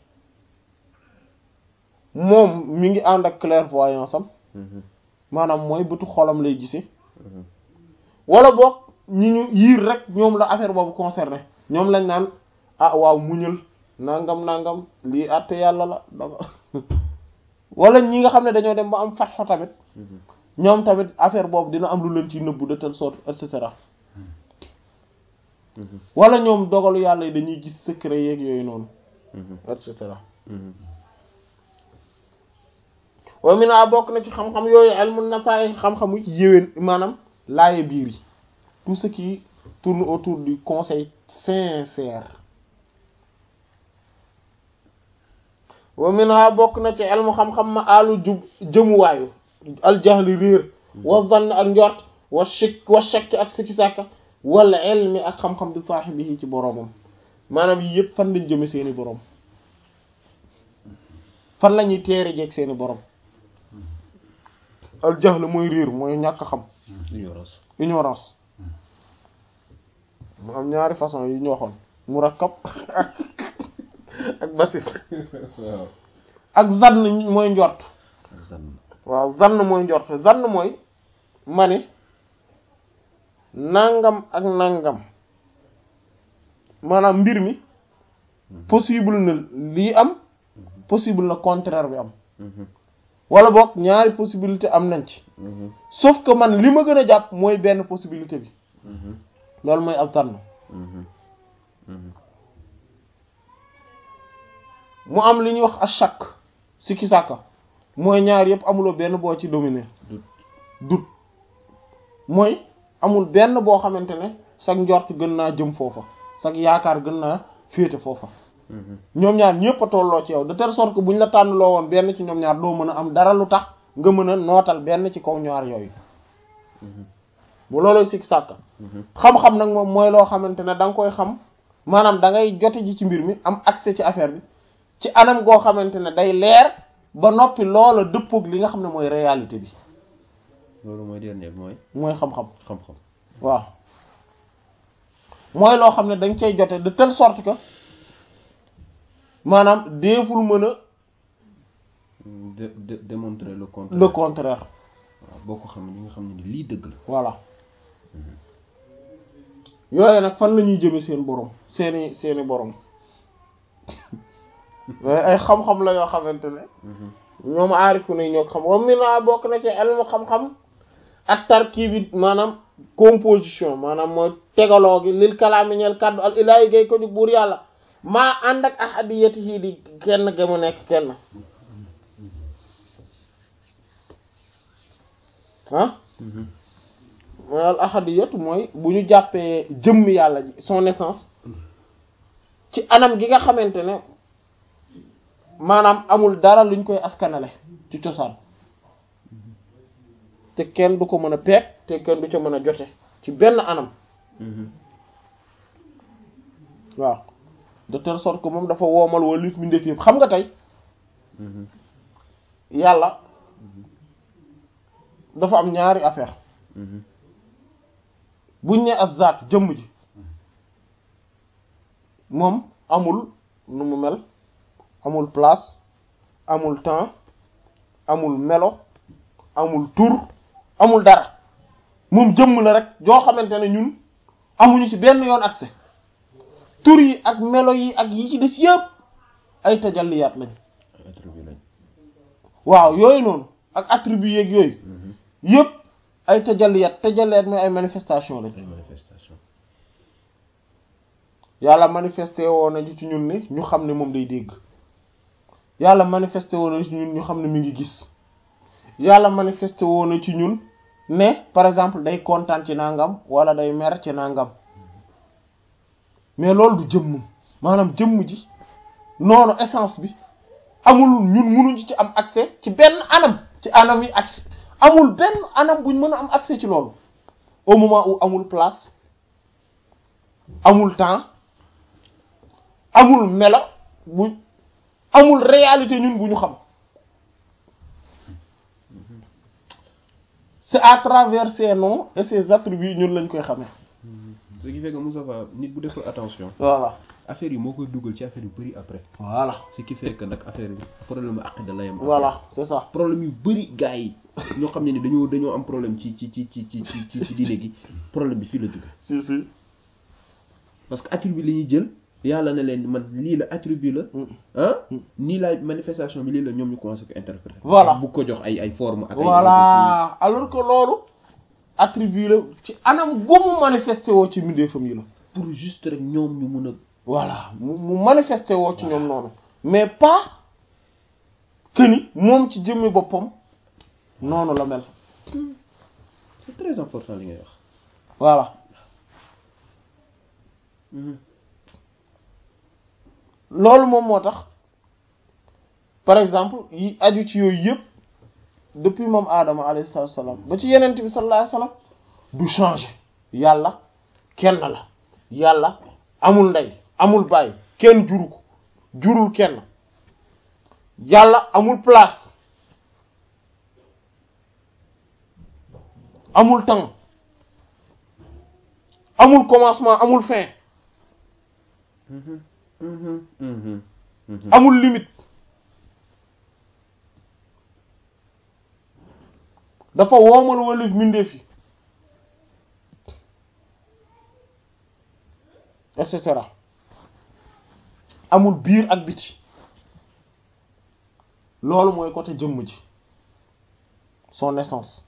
moom mi ngi ànd ak clairvoyance am maanaam mooy bëtu xolam lay gisee wala boog ñi ñu yiir rek ñoom la affaire boobu concerné ñoom lañ naan ah waaw muñal nangam nangam lii àtte yàlla la danga wala ñi nga xam ne dañoo dem ba am fatxo tamit ñoom tamit affaire boobu dina am lu leen ci nëbbu de telle sorte et cetera wala ñoom dogalu yàlla yi dañuy gis secret yeeg yooyu noonu et cetera wa mina bokk na ci xam-xam yooyu ilmun nasaay xam-xamu yéwén maanaam laaye biir yi tout ce qui tourne autour du conseil sincère wa mina bokk na ci ilmu xam-xam ma alu jub jëmuwaayu aljahli réer wa zann ak njort wa shik wa shakk ak sikki sàkka wal ilmi ak xam-xam bi saaxibihi ci boroomam maanaam yii yëpp fan lañ jëme seeni boroom fan la ñuy teere jeeg seeni boroom al jahl mooy réer mooy ñàkk xam ignorance ignorance mu am ñaari façon yi ñu waxoon murakkab ak ak basit waaw ak zann mooy njort zann waaw zann mooy njort zann mooy ma ne nangam ak nangam maanaam mbir mi possible na lii am possible na contraire bi am wala boog ñaari possibilité am nañ ci sauf que man li ma gën a jàpp mooy benn possibilité bi loolu mooy al zann mu am li ñuy wax achak sikki sàkka mooy ñaar yëpp amuloo benn boo ci dominer Doute. doute mooy amul benn boo xamante ne sag njort gën naa jëm foofa sag yaakaar gën naa féete foofa ñoom ñaar ñëpp a tolloo ci yow de telle sorte que bu ñu la tànn loo woon benn ci ñoom ñaar doo mën a am dara lu tax nga mën a nootal benn ci kaw ñaar yooyu bu loolooy sikki sàkka xam-xam nag moom mooy loo xamante ne da nga koy xam maanaam da ngay jote ji ci mbir mi am accès ci affaire bi ci anam goo xamante ne day leer ba noppi loola dëppoog li nga xam ne mooy réalité bi loolu mooy dernier bi mooy mooy xam-xam xam-xam waaw mooy loo xam ne dañ cay jote de telle sorte que maanaam deeful mën a de de démontrer le contraire le contraire waaw boo ko xam ne ñi nga xam ne ni lii dëgg la voilà yooyu nag fan la ñuy jëme seen borom seeni seeni borom yooyu ay xam-xam la yoo xamante ne ñoom aarifu nañ ñoo ko xam wa mina bokk na ci elmu xam-xam ak tarkib bi maanaam composition maanaam mooy tegaloo gi lil kalaami ñeel kàddu al ilaahi gay ko di buur yàlla maa ànd ak ahadiyati yi di kenn ga mu nekk kenn ah mooy al ahadiyatu mooy bu ñu jàppee jëmm yàlla ji son essence ci anam gi nga xamante ne maanaam amul dara luñ koy askanale ci cosaan te kenn du ko mën a peeg te kenn du ca mën a jote ci benn anam waaw de telle sorte que moom dafa woomal walif mi ndef yëpp xam nga tey yàlla dafa am ñaari affaire buñ ne ak zaatu jëmm ji moom amul nu mu mel amul place amul temps amul melo amul tur amul dara moom jëmm la rek joo xamante ne ñun amuñu ci benn yoon accès tur yi ak melo yi ak yi ci des yëpp ay tajalliyaat lañ attribut lañ waaw yooyu noonu ak attribut yeeg yooyu yëpp ay tajalliyaat tajalliyaat mais ay manifestation lañ ay manifestation yàlla manifesté woon na ci ñun ne ñu xam ne moom day dégg yàlla manifesté woon na ci ñun ñu xam ne mi ngi gis yàlla manifesté woon na ci ñun ne par exemple day kontaan ci nangam wala day mer ci nangam mais loolu du jëmm maanaam jëmm ji noonu essence bi amul ñun munuñu ci am accès ci benn anam ci anam yi accès amul benn anam buñ mën a am accès ci loolu au moment où amul place amul temps amul melo bu amul réalité ñun bu ñu xam c'est à travers ces noms et ces attributs ñun lañ koy xamee ce qui fait que Moustapha nit bu deful attention voilà affaire yi moo koy dugal ci affaire yu bëri après voilà ce qui fait que nag affaire bi problème aqida la yam voilà c'est ça problème yu bëri gars yi ñoo xam ne ni dañoo dañoo am problème ci ci ci ci ci ci ci ci diine gi problème bi fii la jóge si si parce que attribut la ñuy jël yàlla na leen man lii la attribut la ah nii la manifestation bi lii la ñoom ñu commencé ko interpréter Voilà. bu ko jox ay ay forme ak ay voilà alors que loolu attribut la ci anam gu mu manifesté woo ci mbindeefam yi la pour juste rek ñoom ñu mun a voilà mu mu manifesté woo ci ñoom noonu mais pas que ni moom ci jëmmi boppam noonu la mel c'est très important li ngay wax voilà loolu moom moo tax par exemple yi aju ci yooyu yëpp depuis moom Adama alayhi salaatu wa salaam ba ci yenent bi sallallahu alayhi wa sallam du changer yàlla kenn la yàlla amul ndey amul baay kenn juru ko jurul kenn yàlla amul place amul temps amul commencement amul fin amul limite dafa woomal walif mbindeef yi et cetera amul biir ak biti loolu mooy côté jëmm ji son essence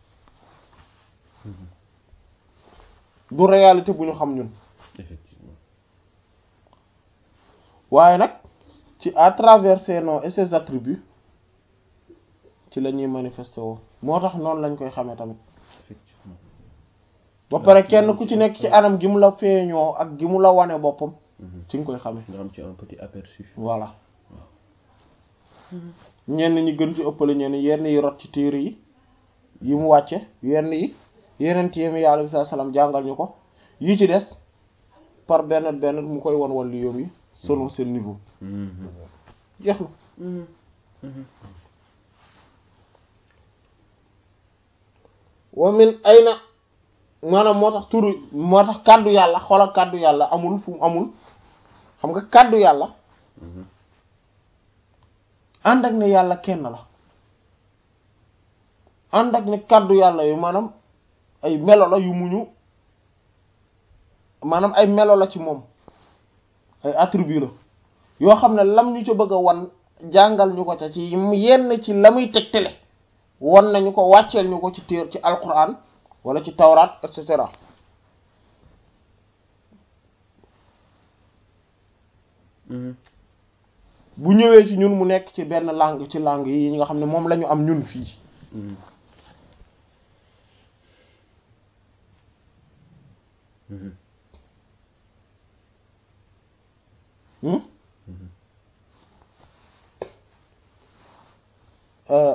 du réalité bu ñu xam ñun effectivement waaye nag ci à travers ces noms et ces attributs ci la ñuy manifester woo moo tax noonu lañ koy xamee tamit effectivement ba pare kenn ku ci nekk ci anam gi mu la feeñoo ak gi mu la wane boppam ci nga koy xamee nga am ci un petit aperçu voilà ñenn ñi gën ci ëppale ñenn yenn yi rot ci téere yi yi mu wàcce yenn yi yeneen téere yi alayhi salaam jàngal ñu ko yi ci des par benn benn mu koy won wàllu yoom yi selon seen niveau jeex na wa min ayna maanaam moo tax turu moo tax kàddu yàlla xoolal kàddu yàlla amul fu mu amul xam nga kàddu yàlla ànd ak ne yàlla kenn la ànd ak ne kàddu yàlla yu maanaam ay melo la yu muñu maanaam ay melo la ci moom ay attribut la yoo xam ne lam ñu ca bëgg a wan jàngal ñu ko ca ci yenn ci la muy tegtale won nañu ko wàcceel ñu ko ci téer ci alquran wala ci tawraat et cetera bu ñëwee ci ñun mu nekk ci benn langue ci langue yi nga xam ne moom la ñu am ñun fii Hmm? Euh,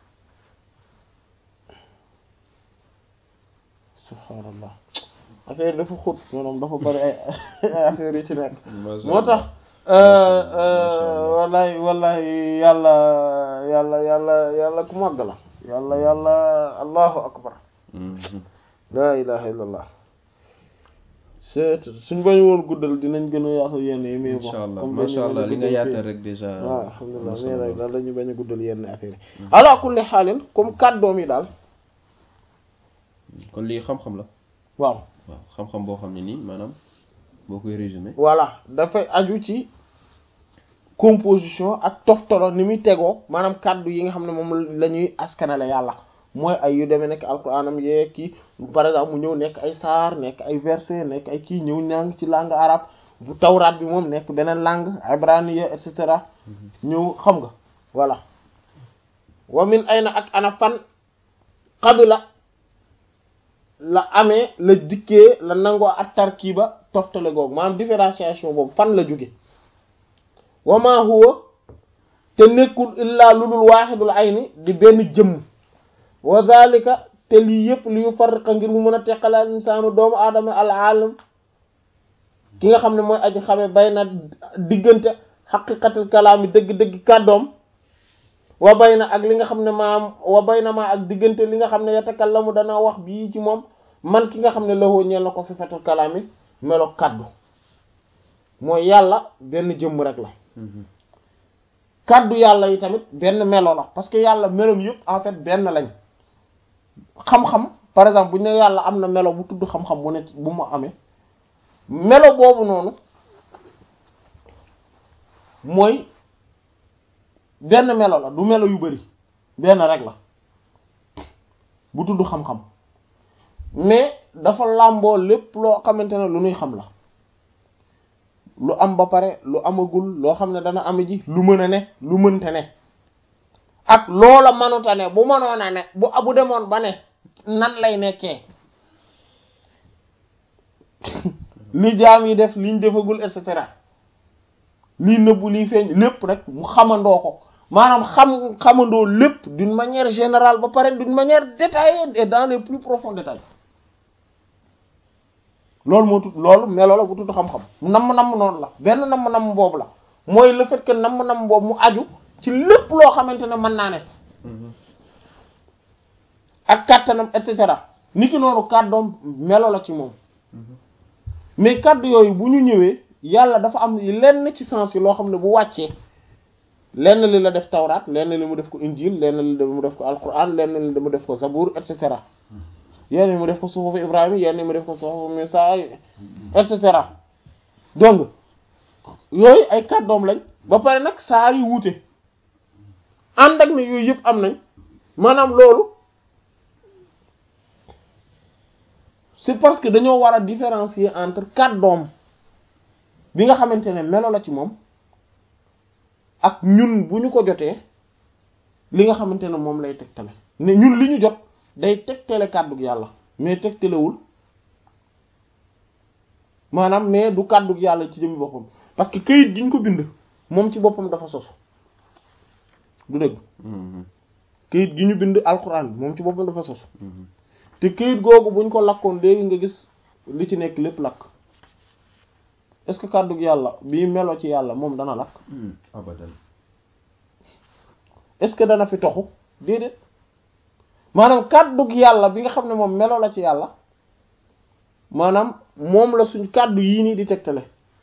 subhaanallah affaire yi dafa xóot maanaam dafa bari ay ay affaire yi ci nekk moo tax wallahi wallahi yàlla yàlla yàlla yàlla ku màgg la yàlla yàlla allahu akbar la ilaha illallah c'est suñ bañu woon guddal dinañ gën a yaatal yenn yi mais bon incha allah comme macha dañu allah bañ a li nga guddal yaatal fii. rek déjà. waaw am alhamdulilah na mais solo nag daal dañu bañ a guddal yenn affaire yi ala kulli xaalin comme kàddoom yi daal kon lii xam-xam la. waaw waaw xam-xam boo xam ne nii maanaam boo koy résumé. voilà dafay aju ci composition ak toftalo ni muy tegoo maanaam kàddu yi nga xam ne moom la ñuy askanale yàlla mooy ay yu demee nekk alquranam yee kii par exemple mu ñëw nekk ay saar nekk ay verset nekk ay kii ñëw ñàng ci langue arabe bu tawraat bi moom nekk beneen langue ibraniya et cetera ñëw xam nga voilà wa min ayna ak ana fan qabila la amee la dikkee la nangoo ak tarkiba toftale googu maanaam différenciation boobu fan la jóge wa ma huwa te nekkul illaa lulul waaxidul ayni di benn jëmm wa zalika te lii yëpp li yu farriqa ngir mu mën a teqale al insaanu doomu aadama al alam ki nga xam ne mooy aji xame bay na diggante xaqiqatul kalaami dëgg-dëgg kàddoom wa bay na ak li nga xam ne maam wa bay na maa ak diggante li nga xam ne yatakallamu dana wax bii ci moom man ki nga xam ne lawoo ñeel na ko sifatul kalaami melo kàddu mooy yàlla benn jëmm rek la kàddu yàlla yi tamit benn melo la parce que yàlla melom yëpp en fait benn lañ xam-xam par exemple bu ñu ne yàlla am na melo bu tudd xam-xam bu ne bu mu amee melo boobu noonu mooy benn melo la du melo yu bari benn rek la bu tudd xam-xam mais dafa làmboo lépp loo xamante ne lu nuy xam la lu am ba pare lu amagul loo xam ne dana am ji lu mën a ne lu mënte ne ak loola manuta ne bu mënoon a ne bu bu demoon ba ne nan lay nekkee li jaam yi def liñ defagul et cetera lii nëbbu lii feeñ lépp rek mu xamandoo ko maanaam xam xamandoo lépp d'une manière générale ba pare d'une manière détaillée et dans les plus profonds détails loolu moo tudd loolu melo la bu tudd xam-xam namm-namm noonu la benn namm-namm boobu la mooy le fait que namm-namm boobu mu aju ci lépp loo xamante ne mën naa ne ak kàttanam et cetera ni ki noonu kàddoom melo la ci moom mais kàddu yooyu bu ñu ñëwee yàlla dafa am lenn ci sens yi loo xam ne bu wàccee lenn li la def tawraat lenn li mu def ko injil lenn li mu def ko alquran lenn li mu def ko zabur et cetera yenn yi mu def ko suhufu ibrahima yenn yi mu def ko suhufu musa et cetera donc yooyu ay kàddoom lañ ba pare nag saar yi wuute ànd ak ne yooyu yëpp am nañ maanaam loolu c'est parce que dañoo war a différencier entre kàddoom bi nga xamante ne melo la ci moom ak ñun bu ñu ko jotee li nga xamante ne moom lay tegtale ne ñun li ñu jot day tegtale kàddug yàlla mais tegtalewul maanaam mais du kàddug yàlla ci jëmmi boppam parce que këyit gi ñu ko bind moom ci boppam dafa sosu du dëgg këyit gi ñu bind alxuraan bi moom ci boppam dafa sosu te këyit googu buñ ko lakkoon léegi nga gis li ci nekk lépp lakk est-ce que kàddug yàlla bii melo ci yàlla moom dana lakk abadan est-ce que dana fi toxu déedéet maanaam kàddug yàlla bi nga xam ne moom melo la ci yàlla maanaam moom la suñ kàddu yii nii di tegtale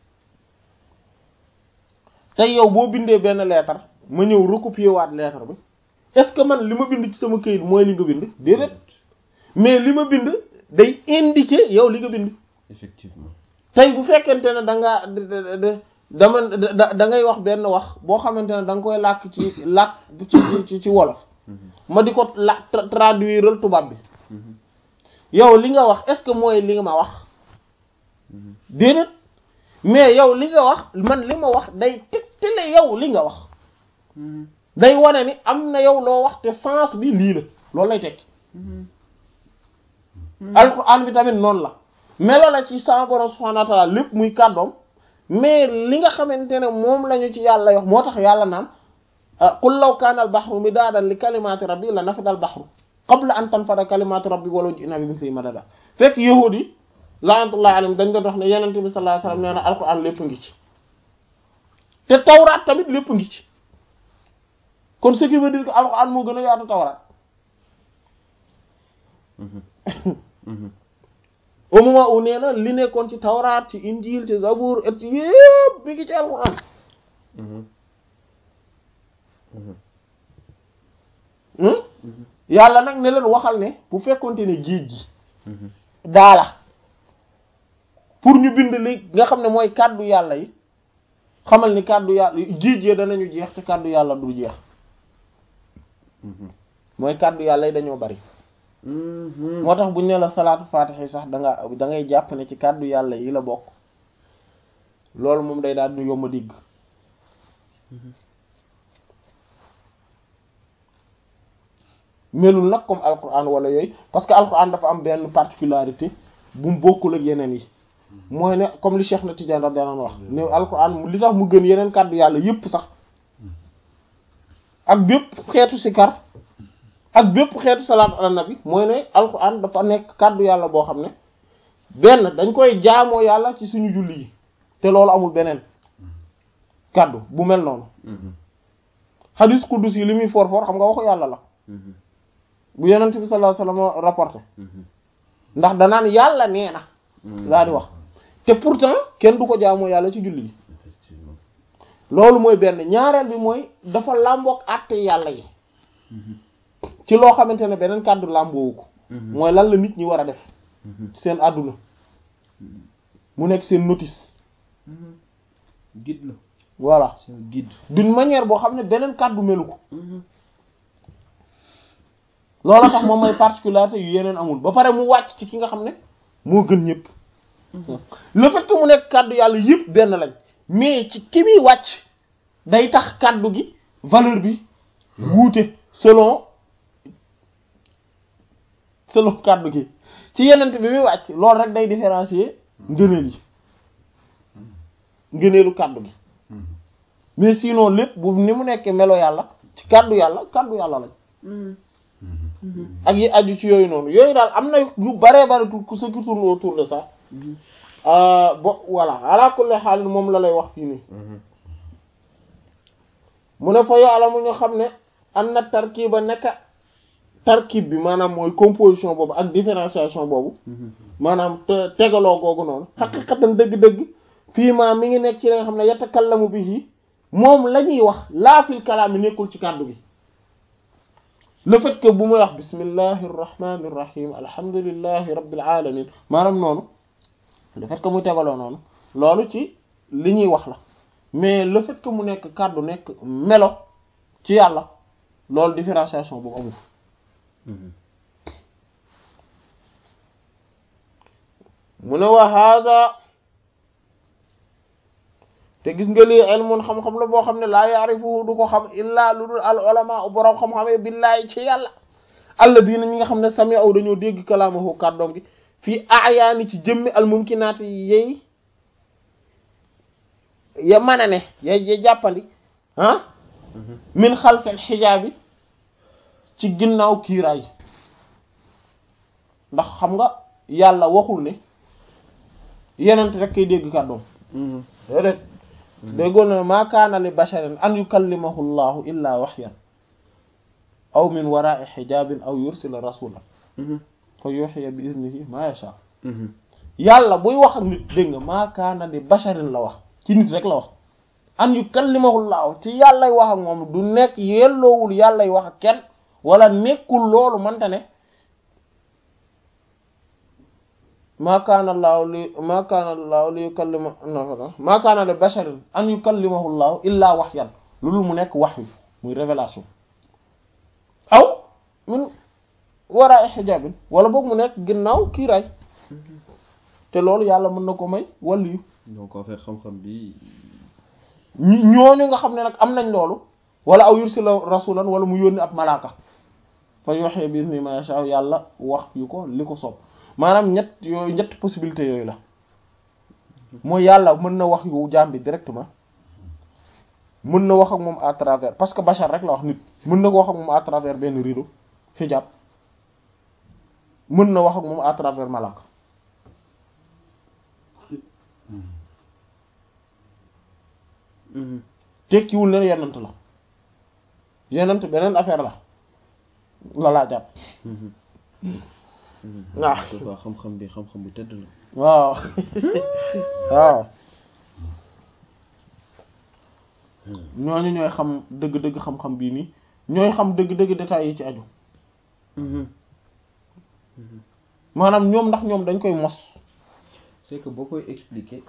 tey yow boo bindee benn lettre ma ñëw recopier waat lettre bi est-ce que man li ma bind ci sama këyit mooy li nga bind déedéet mais li ma bind day indiquer yow li nga bind effectivement tey bu fekkente ne da nga dama da ngay wax benn wax boo xamante ne da nga koy làkk ci làkk ci ci wolof ma di ko la traduire tubaab bi yow li nga wax est-ce que mooy li nga ma wax déedéet mais yow li nga wax man li ma wax day tegtale yow li nga wax day wane ni am na yow loo wax te sens bi lii la loolu lay tekki alxuraan bi tamit noonu la melo la ci sa borom subhaanahu wa ta'aala lépp muy kàddoom mais li nga xamante ne moom lañu ci yàlla wax moo tax yàlla naan qul law kaana al bahru midaadan li kalimaati rabbi la nafida al bahru qabla an tanfada kalimaatu rabbi walaw ji'naa bi mislihi madada fekk yahuud yi la'natullahi alayhim dañ doon wax ne yonent bi sallallahu alayhi wasallam nee na alxuraan lépp ngi ci te tawraat tamit lépp ngi ci kon ce qui veut dire que alxuraan moo gën a yaatu tawraat au moment où nee na li nekkoon ci tawraat ci injil ci zabur et yépp mi ngi ci alquran yàlla nag ne leen waxal ne bu fekkonte ne géej gi daala pour ñu bind li nga xam ne mooy kàddu yàlla yi xamal ni kàddu yàlla géej yi danañu jeex te kàddu yàlla du jeex mooy kàddu yàlla yi dañoo bari moo tax buñ ne la salaatu faatiha sax da nga da ngay jàpp ne ci kàddu yàlla yi la bokk loolu moom day daal di yomb a dégg melul nag comme alquran wala yooyu parce que alquran dafa am benn particularité bu mu bokkul ak yeneen yi mooy ne comme li Cheikh na Tidiane radiyallahu anhu wax ne alquran li tax mu gën yeneen kàddu yàlla yépp sax ak bépp xeetu sikar ak bépp xeetu salaat ala nabi mooy ne alquran dafa nekk kàddu yàlla boo xam ne benn dañ koy jaamoo yàlla ci suñu julli yi te loolu amul beneen kàddu bu mel noonu xadis quddus yi li muy for for xam nga waxu yàlla la bu yonent bi sallallahu alayhi wasallam rapporté ndax danaan yàlla nee na laa di wax te pourtant kenn du ko jaamoo yàlla ci julli yi loolu mooy benn ñaareel bi mooy dafa làmboog àtte yàlla yi ci loo xamante ne beneen kàddu làmboowu ko mooy lan la nit ñi war a def seen àdduna mu nekk seen notice guide la voilà c'est un guide d'une manière boo xam ne beneen kàddu melu ko loolu tax moom mooy particularité yu yeneen amul ba pare mu wàcc ci ki nga xam ne moo gën ñëpp le fait que mu nekk kàddu yàlla yëpp benn lañ mais ci ki muy wàcc day tax kàddu gi valeur bi wuute selon selon kàddu gi ci yenent bi muy wàcc loolu rek day différencier ngëneel yi ngëneelu kàddu gi mais sinon lépp bu ni mu nekkee melo yàlla ci kàddu yàlla kàddu yàlla lañ ak yi aju ci yooyu noonu yooyu daal am na yu bare bare tout ce qui tourne autour de ça bo voilà ala kulli xaal moom la lay wax fii nii mu ne fa yàlla mu ñu xam ne am na tarkiba nekka tarkib bi maanaam mooy composition boobu ak différenciation boobu maanaam te tegaloo googu noonu xaqiqatan dëgg-dëgg fii maa mi ngi nekk ci la nga xam ne yatakallamu bihi moom la ñuy wax laa fil kalaam yi nekkul ci kàddu gi le fait que bu muy wax bismillahi irrahmani irrahim alhamdulillahi rabbil alamin maanaam noonu le fait que muy tegaloo noonu loolu ci li ñuy wax la mais le fait que mu nekk kàddu nekk melo ci yàlla loolu différenciation boobu amul mu ne wa hada te gis nga lii ilmun xam-xam la boo xam ne laa yaarifuhu du ko xam illaa lu dul al ulama boroom xam-xamee billaahi ci yàlla alladina ñi nga xam ne sami aw dañoo dégg kalaamahu kàddoom gi fii ayaani ci jëmmi al mumkinaati yey ya mën a ne ya ya jàppandi ah min xalfel xijaabi ci ginnaaw kiiraay ndax xam nga yàlla waxul ne yenent rek kay dégg kàddoom déedéet déggoon na maa kaana li basharin an yukallimahu llahu illa waxyan aw min waraai xijaabin aw yursila rasulan fa yuxiya bi iznihi ma yasha yàlla buy wax ak nit dégg nga maa kaana li basharin la wax ci nit rek la wax an yukallimahu llahu ci yàllay wax ak moom du nekk yelloowul yàllay wax ak kenn wala nekkul loolu manta ne maa kaana llaahu li maa kaana llaahu li yukallima maa kaana li basharin an yukallimahu llaahu illaa waxyan loolu mu nekk wax wi muy révélation aw min waraa xijaabin wala boog mu nekk ginnaaw kiiraay te loolu yàlla mën na ko may wàllu yu donc en fait xam-xam bi ñooñu nga xam ne nag am nañ loolu wala aw yursila rasulan wala mu yónni ab malaaka fa yuhyi bi izni ma yasha yàlla wax yu ko li ko soob maanaam ñett yooyu ñett possibilité yooyu la mooy yàlla mën na wax yu jaam bi directement mën na wax ak moom à travers parce que bachar rek la wax nit mën na ko wax ak moom à travers benn rideau hijab mën na wax ak moom à travers malaaka tekkiwul ne yenant la yenant beneen affaire la la laa jàpp waaw waaw xam-xam bi xam-xam bu tëdd la waaw waaw ñooñu ñooy xam dëgg-dëgg xam-xam bii nii ñooy xam dëgg-dëgg détails yi ci aju maanaam ñoom ndax ñoom dañ koy mos c'est que boo koy expliquer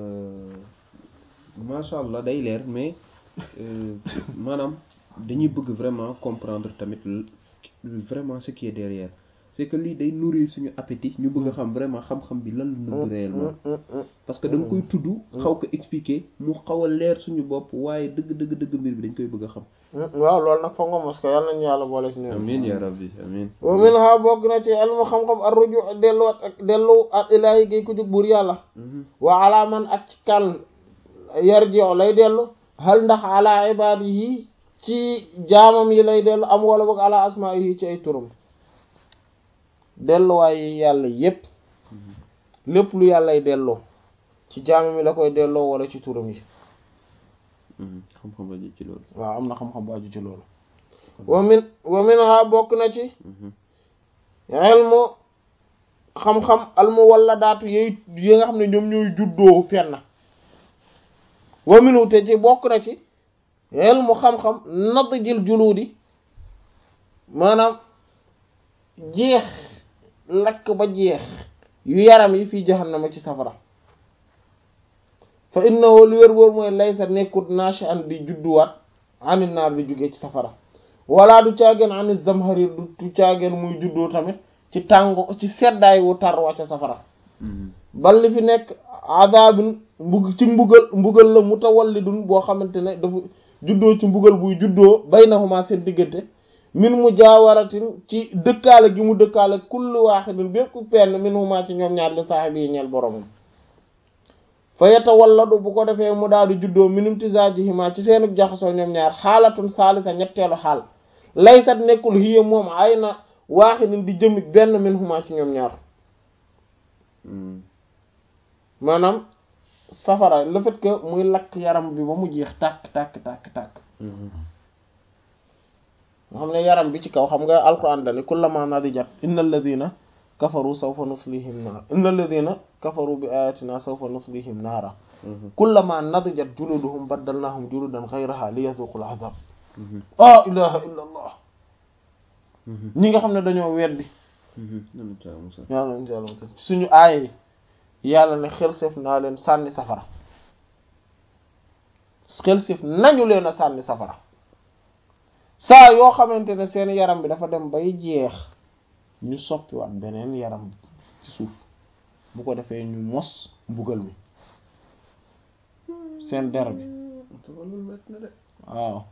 macha allah day leer mais euh, maanaam dañuy bëgg vraiment comprendre tamit l- vraiment ce qui est derrière c'est que lii day nourrir suñu appétit ñu bëgg a xam vraiment xam-xam bi lan la nëbb réellement parce que da nga koy tudd xaw ko expliquer mu xaw a leer suñu bopp waaye dëgg dëgg dëgg mbir bi dañ koy bëgg a xam waaw loolu nag foog nga mos ko yàlla nañu yàlla boole ci ñoom amin ya rabbi amin wa min ha bokk na ci ilmu xam-xam ar ruju delluwaat ak dellu ak ilaahi gay ko jóg buur yàlla Mhm. wa ala man ak ci kan yarji'u lay dellu hal ndax ala ibadihi ci jaamam yi lay dellu am wala boog ala asma'ihi ci ay turam delluwaay yi yàlla yépp lépp lu yàllay delloo ci jaamam yi la koy delloo wala ci turam yi Mhm. xam-xam ba ci loolu waaw am na xam-xam bu aju ci loolu wa min wa min ha bokk na ci Mhm. ilmu xam-xam almu wala daatu yi yi nga xam ne ñoom ñooy juddoo fenn wa minu te ci bokk na ci ilmu xam-xam nadjil juluudi maanaam jeex lakk ba jeex yu yaram yi fii jahannama ci safara fa innahu li wér boor mooy laysa nekkut nashi an di judduwaat ani naar di jóge ci safara wala du caageen ani zamharir du caageen muy juddoo tamit ci tàngo ci seddaay wu tar wa ca safara Mhm. bal li fi nekk adabin mbug ci mbugal mbugal la mutawallidun boo xamante ne dafa juddoo ci mbugal buy juddoo baynahuma seen diggante min mu jaawaratin ci dëkkaale gi mu dëkkaale kullu waaxidin bépp penn min huma ci ñoom ñaar li saaxibi yi ñeel boromam fa yatawalladu bu ko defee mu daal di juddoo minum tisaajihima ci seenu jaxasoo ñoom ñaar xaalatun saalisa ñetteelu xaal laysat nekkul hiya moom ay na waaxidin di jëmi benn min huma ci ñoom ñaar Mhm. maanaam safara le fait que muy lakk yaram bi ba mu jeex tàkk tàkk tàkk tàkk Mhm. nga xam ne yaram bi ci kaw xam nga alquran dani kullama nadijat inna alladina kafaru sawfa nuslihim naar inna alladina kafaru bi ayatina sawfa nuslihim naara Mhm. kullama nadijat juluduhum baddalnahum juludan ghayraha liyazuqul azab Mhm. ah ilaha illa allah Mhm. ñi nga xam ne dañoo weddi Mhm. Nanu caa musal. yàlla insha allah suñu aaya yi yàlla ne xel seef naa leen sànni safara xel seef nañu leen a sànni safara saa yoo xamante ne seen yaram bi dafa dem bay jeex ñu soppiwaat beneen yaram ci suuf bu ko defee ñu mos mbugal mi seen der bi Dafa loolu métti na de. waaw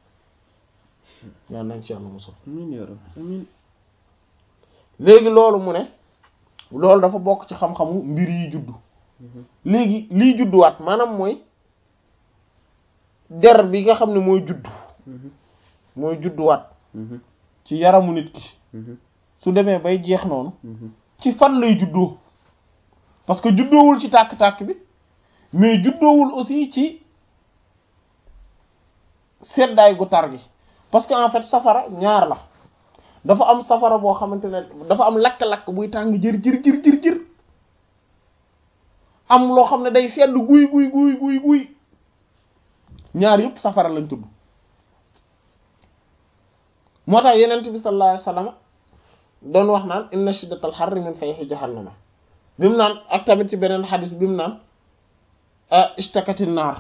yàlla nañ ci yàlla musal Amin ya rabbi amin. léegi loolu mu ne loolu dafa bokk ci xam-xamu mbir yi juddu Mhm. léegi liy judduwaat maanaam mooy der bi nga xam ne mooy juddu Mhm. mooy judduwaat Mhm. ci yaramu nit ki Mhm. su demee bay jeex noonu Mhm. ci fan lay juddoo parce que juddoowul ci tàkk-tàkk bi mais juddoowul aussi ci seddaay gu tar gi parce que en fait safara ñaar la dafa am safara boo xamante ne dafa am lakk-lakk buy tàng jër jër jër jër jër am loo xam ne day sedd guy guy guy guy guy ñaar yëpp safara lañ tudd moo tax yenent bi sallallahu alayhi wasallam doon wax naan inna shiddatal harri min fayhi jahannama bi mu naan ak tamit ci beneen xadis bi mu naan istakati naar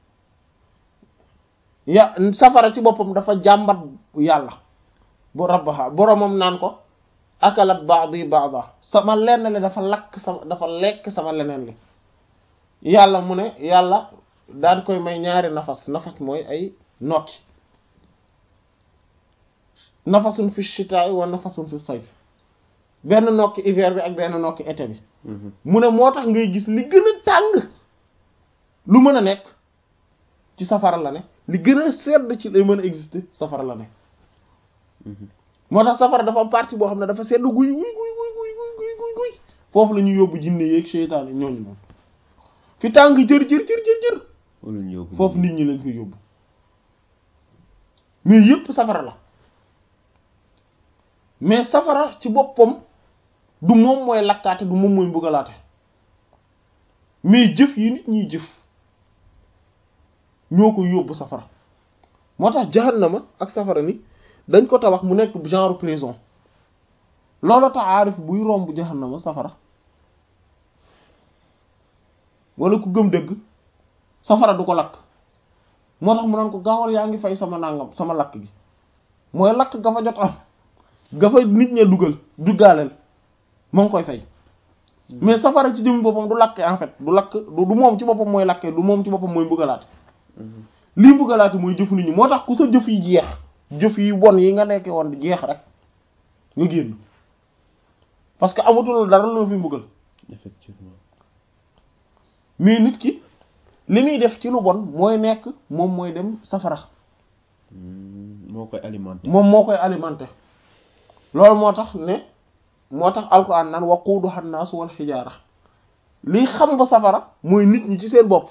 ya safara ci boppam dafa jàmbat yàlla bu rabbaha boromam naan ko akalat ba'di ba'da sama lenn li dafa lakk sama dafa lekk sama leneen li yàlla mu ne yàlla daan koy may ñaari nafas nafas mooy ay nokki nafasun fi shita'i wa nafasun fi sayf benn nokki hiver bi ak benn nokki été bi Mhm. mu ne moo tax ngay gis li gën a tàng lu mën a nekk ci safara la ne li gën a sedd ci lay mën a exister safara la ne Mhm. moo tax safara dafa am partie boo xam ne dafa sedd guy guy guy guy guy guy guy guy guy foofu la ñuy yóbbu jinne yeeg seytaan yi ñooñu noonu fi tàng jër jër jër jër jër Wala ñu yóbbu foofu nit ñi lañ koy yóbbu mais yépp safara la mais safara ci boppam du moom mooy lakkaate du moom mooy mbugalaate mais jëf yi nit ñiy jëf ñoo ko yóbbu safara moo tax jahannama ak safara ni dañ ko tabax mu nekk genre prison loolu tax aarif buy romb jahannama safara wala ku gëm dëgg safara du ko lakk moo tax mu naan ko gaawal yaa ngi fay sama nangam sama lakk gi mooy lakk ga fa jot am ga fa nit ña dugal duggaaleel moo ngi koy fay mais safara ci jëmmi boppam du lakke en fait du lakk du du moom ci boppam mooy lakke du moom ci boppam mooy mbugalaate lii mbugalaate mooy jëfu nit ñi moo tax ku sa jëf yi jeex jëf yi bon yi nga nekkee woon di jeex rek nga génn parce que amatul dara lu fi mbugal effectivement mais nit ki li muy def ci lu bon mooy nekk moom mooy dem safara moo koy alimenté moom moo koy alimenté loolu moo tax ne moo tax alquran naan waquuduha nnaasu wal xijaara liy xam ba safara mooy nit ñi ci seen bopp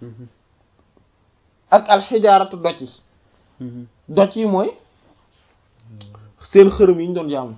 ak alxijaaratu doj yi doj yi mooy seen xërëm yi ñu doon jaamu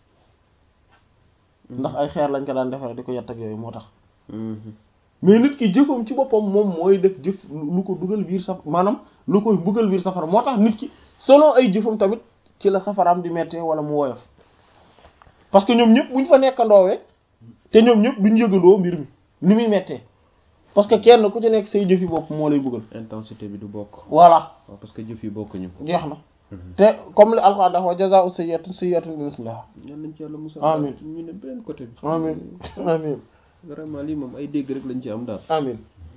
ndax ay xeer lañ ko daan defare di ko yett ak yooyu moo tax mais nit ki jëfam ci boppam moom mooy def jëf lu ko dugal biir saf maanaam lu koy buggal biir safara moo tax nit ki selon ay jëfam tamit ci la safaraam di mettee wala mu woyof parce que ñoom ñëpp buñ fa nekkandoowee te ñoom ñëpp duñ yëgandoo mbir mi ni muy mettee parce que kenn ku ci nekk say jëfi bopp moo lay buggal intensité bi du bokk voilà waaw parce que jëf yi bokkuñu jeex na te comme li alxuraan dafa wa jazaa'u sayyi'atin sayyi'atun bi misliha ñaan nañ ci yàlla musal Amiin. ñu ne beneen côté bi amin amin vraiment lii moom ay dégg rek lañ ci am daal amin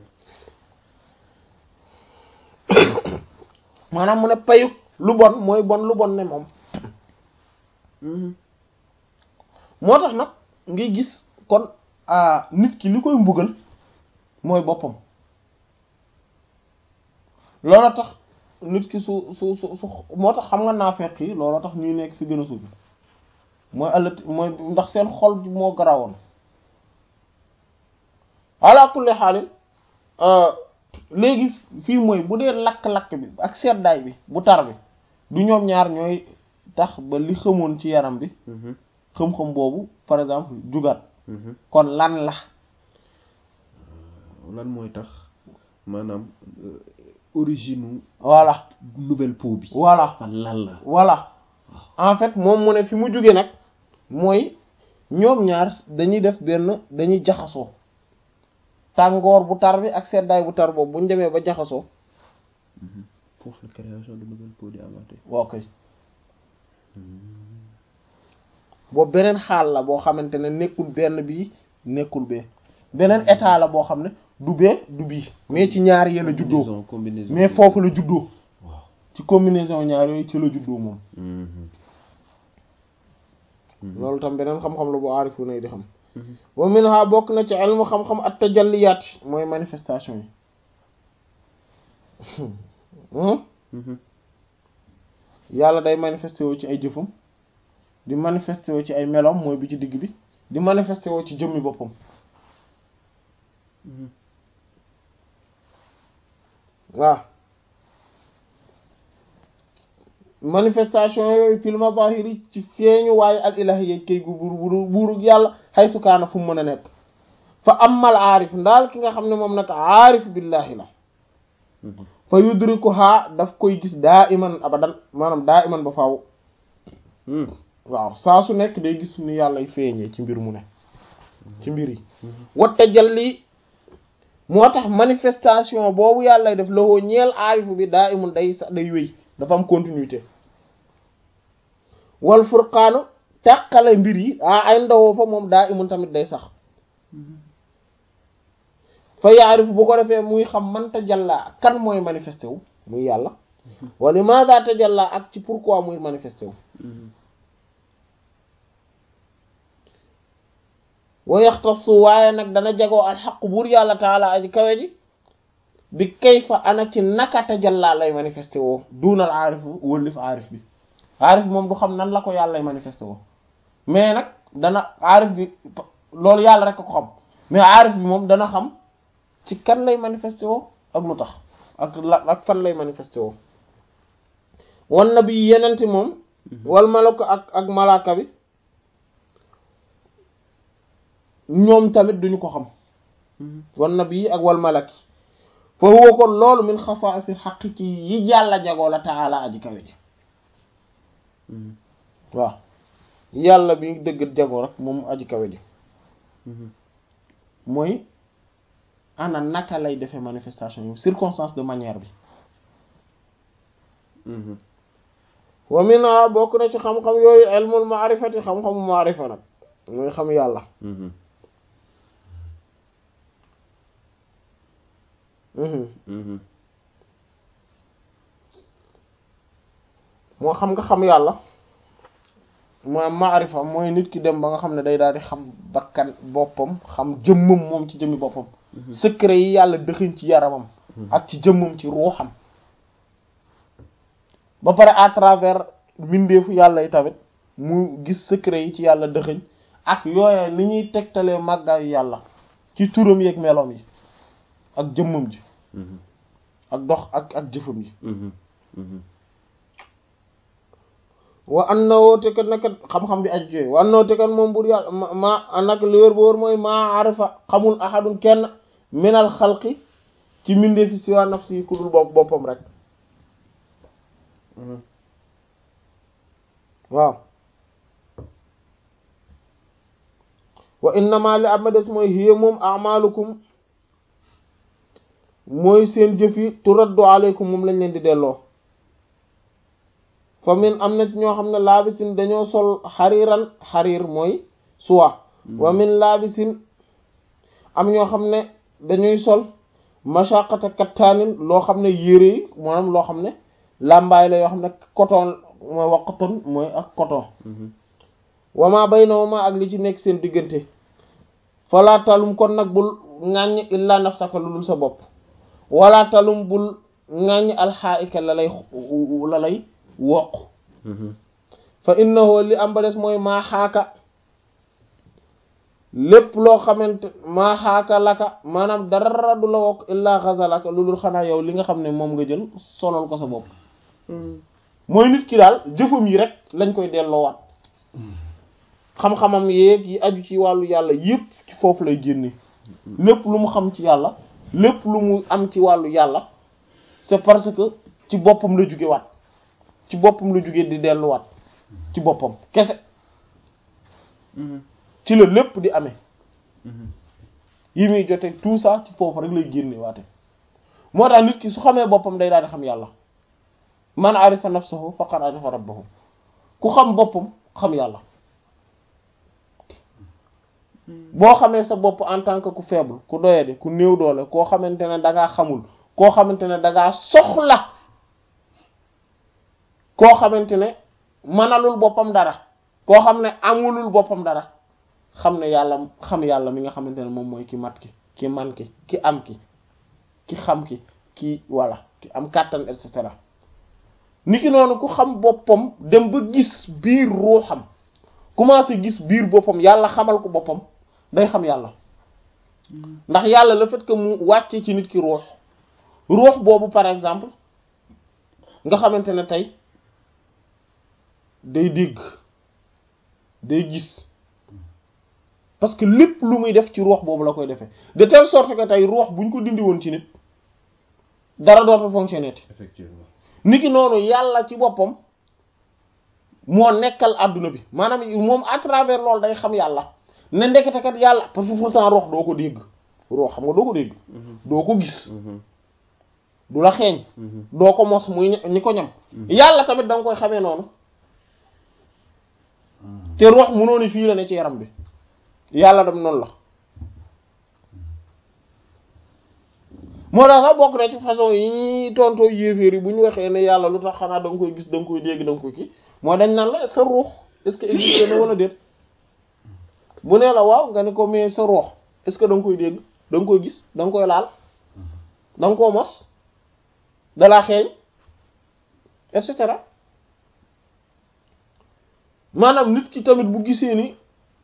maanaam mu ne payu lu bon mooy bon lu bon ne moom moo tax nag ngay gis kon ah, nit ki li koy mbugal mooy boppam loolu tax nit ki su su su su moo tax xam nga naafeq yi looloo tax ñuy nekk fi gën a suufi mooy ëllëg mooy ndax seen xol bi moo garawoon ala kulli xaalin léegi fii mooy bu dee lakk-lakk bi ak seddaay bi bu tar bi du ñoom ñaar ñooy tax ba li xamoon ci yaram bi xam-xam boobu par exemple jugaat kon lan la lan mooy tax maanaam euh, origine voilà nouvelle peau bi voilà fan lan la voilà en fait moom mu ne fi mu jóge nag mooy ñoom ñaar dañuy def benn dañuy jaxasoo tàngoor bu tar bi ak seddaay bu tar boobu bu ñu demee ba jaxasoo foofu la création de nouvelle peau di amaate waaw kay boobu beneen xaal la boo xamante ne nekkul benn bii nekkul bee beneen état la boo xam ne du bee du bii mais ci ñaar yee la juddoo combinaison combinaison mais foofu la juddoo waaw ci combinaison ñaar yooyu ci la juddoo moom loolu tam beneen xam-xam la bu aarifu nay di xam wa minha bokk na ci ilmu xam-xam at tajalliyaat mooy manifestation yi Hmm? yàlla day manifesté woo ci ay jëfam di manifesté woo ci ay meloom mooy bi ci digg bi di manifesté woo ci jëmmi boppam waaw manifestation yooyu fil mazahiri ci feeñu waaye al ilahiyya kay gu buur buur buurug yàlla xaysu kaana fu mu mën a nekk fa amal aarif ndaal ki nga xam ne moom nag aarif billahi la fa yudrikuha daf koy gis daa iman abadan maanaam daa iman ba faaw waaw saa su nekk day gis ni yàllay feeñee ci mbir mu ne ci mbir yi wa tajalli moo tax manifestation boobu yàllay def lawoo ñeel aarifu bi daa imun day sax day wéy dafa am continuité wal furqaanu tàqale mbir yi ah ay ndawoo fa moom daa imun tamit day sax fa yaarifu bu ko defee muy xam man tajalla kan mooy manifesté wu muy yàlla wa limaada tajalla ak ci pourquoi muy manifesté wu wa yaxtasu waaye nag dana jagoo al xaq buur yàlla taala aji kawe ji bi kayfa ana ci naka tajalla lay manifesté woo duunal aarifu wëllif aarif bi aarif bi moom du xam nan la ko yàlla lay manifesté woo mais nag dana aarif bi loolu yàlla rek ko xam mais aarif bi moom dana xam ci kan lay manifesté woo ak lu tax ak la ak fan lay manifesté woo wan na bi yenente moom wal malako ak ak malaaka bi ñoom tamit duñu ko xam wan nabi ak wal malaki fa huwa kon loolu min xasaasi xaq ci yi yàlla jagoo la taala aji kawe ji waaw yàlla bi dëgg jagoo rek moom aji kawe ji mooy ana naka lay defee manifestation yi circonstance de manière bi wa mina bokk na ci xam-xam yooyu ilmul maarifati xam-xamu maarifa nag mooy xam yàlla moo xam nga xam yàlla mooy maarifa mooy nit ki dem ba nga xam ne day daal di xam bakkan boppam xam jëmmam moom ci jëmmi boppam secret yi yàlla dëxiñ ci yaramam ak ci jëmmam ci ruuxam ba pare à travers mbindeefu yàlla yi tamit mu gis secret yi ci yàlla dëxiñ ak yooye li ñuy tegtalee màggaayu yàlla ci turam yeeg meloom yi ak jëmmam ji ak dox ak ak jëfam yi wa annawoo te kat nag xam-xam bi aju jooy wa annawoo te kat moom bur yàlla ma nag li wér ba wóor mooy maa arifa xamul ahadun kenn minal xalqi ci mbindeefi si waa nafsi yi ku dul bopp boppam rek waaw wa innama li am ma des mooy hiya moom amalukum mooy seen jëf yi turaddu aleykum moom lañ leen di delloo fa min am na ñoo xam ne laabisin dañoo sol xariiran xariir mooy suwa wa min laabisin am ñoo xam ne dañuy sol mashaqata kattaanin loo xam ne yére yi maanaam loo xam ne làmbaay la yoo xam ne coton mooy wax coton mooy ak coton wama baynahuma ak li ci nekk seen diggante falaa talum kon nag bul ŋàññ illa nafsaka lu dul sa bopp wala talum bul ŋàññ alxaayika la lay la lay woq fa innahu li am ba des mooy maa xaaka lépp loo xamante maa xaaka laka maanaam dara du la wokk illaa xasalaka lu dul xanaa yow li nga xam ne moom nga jël solol ko sa bopp mooy nit ki daal jëfam yi rek lañ koy delloowaat xam-xamam yeeg yi aju ci wàllu yàlla yépp ci foofu lay génne lépp lu mu xam ci yàlla lépp lu mu am ci wàllu yàlla c'est parce que ci boppam la jóge waat ci boppam la jóge di delluwaat ci boppam kese ci la lépp di amee yi muy jote tout ça ci foofu rek lay génne waate moo tax nit ki su xamee boppam day daal di xam yàlla man arifa nafsahu faqad arifa rabbahu ku xam boppam xam yàlla boo xamee sa bopp en tant que ku faible ku doyadi ku néew doole koo xamante ne dangaa xamul koo xamante ne dangaa soxla koo xamante ne mënalul boppam dara koo xam ne amulul boppam dara xam ne yàlla xam yàlla mi nga xamante ne moom mooy ki mat ki ki man ki ki am ki ki xam ki ki walla ki am kàttan et cetera niki noonu ku xam boppam dem ba gis biir ruuxam commencé gis biir boppam yàlla xamal ko boppam day xam yàlla ndax yàlla le fait que mu wàcce ci nit ki ruux ruux boobu par exemple nga xamante ne tey day dégg day gis parce que lépp lu muy def ci ruux boobu la koy defee de telle sorte que tey ruux bu ñu ko dindi woon ci nit dara dootul fonctionner effectivement niki noonu yàlla ci boppam moo nekkal àdduna bi maanaam moom à travers loolu day xam yàlla ne ndekete kat yàlla parce que pourtant ruux doo ko dégg ruux xam nga doo ko dégg doo ko gis du la xeeñ doo ko mos muy ñi ko ñam yàlla tamit da nga koy xamee noonu te ruux mënoo ni fii la ne ci yaram bi yàlla dem noonu la moo tax sax bokk na ci façon yi ñuy tontoo yéeféer yi bu ñu waxee ne yàlla lu tax xanaa da nga koy gis da nga koy dégg da nga koy kii mooy dañ naan la sa ruux est-ce que existe na wala déet bu nee la waaw nga ne ko mais sa ruux est-ce que da nga koy dégg da nga koy gis da nga koy laal da nga koo mos dalaa xeeñ et cetera maanaam nit ki tamit bu gisee ni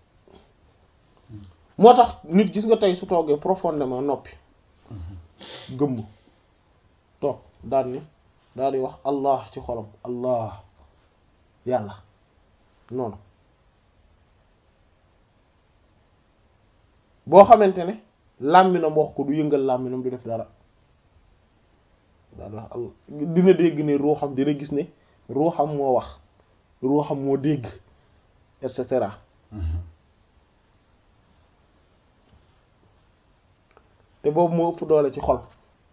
moo tax nit gis nga tey su toogee profondément noppi gëmm toog daal ni daal di wax allah ci xolam allah yàlla noonu boo xamante ne làmminam wax ko du yëngal làmminam du def dara daal wax Allah dina dégg ne ruuxam dina gis ne ruuxam moo wax ruuxam moo dégg et cetera te boobu moo ëpp doole ci xol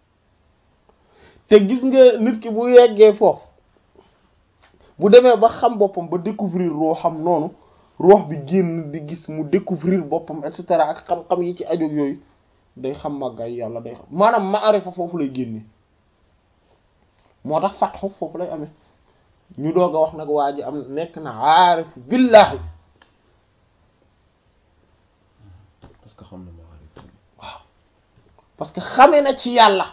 te gis nga nit ki bu yeggee foofu bu demee ba xam boppam ba découvrir ruuxam noonu ruux bi génn di gis mu découvrir boppam et cetera ak xam-xam yi ci ajoog yooyu day xam màggaay yàlla day xam maanaam maarifa foofu lay génne moo tax fatxu foofu lay amee ñu doog a wax nag waa ji am nekk na aarif billaahi parce que xam na maarif waaw parce que xamee na ci yàlla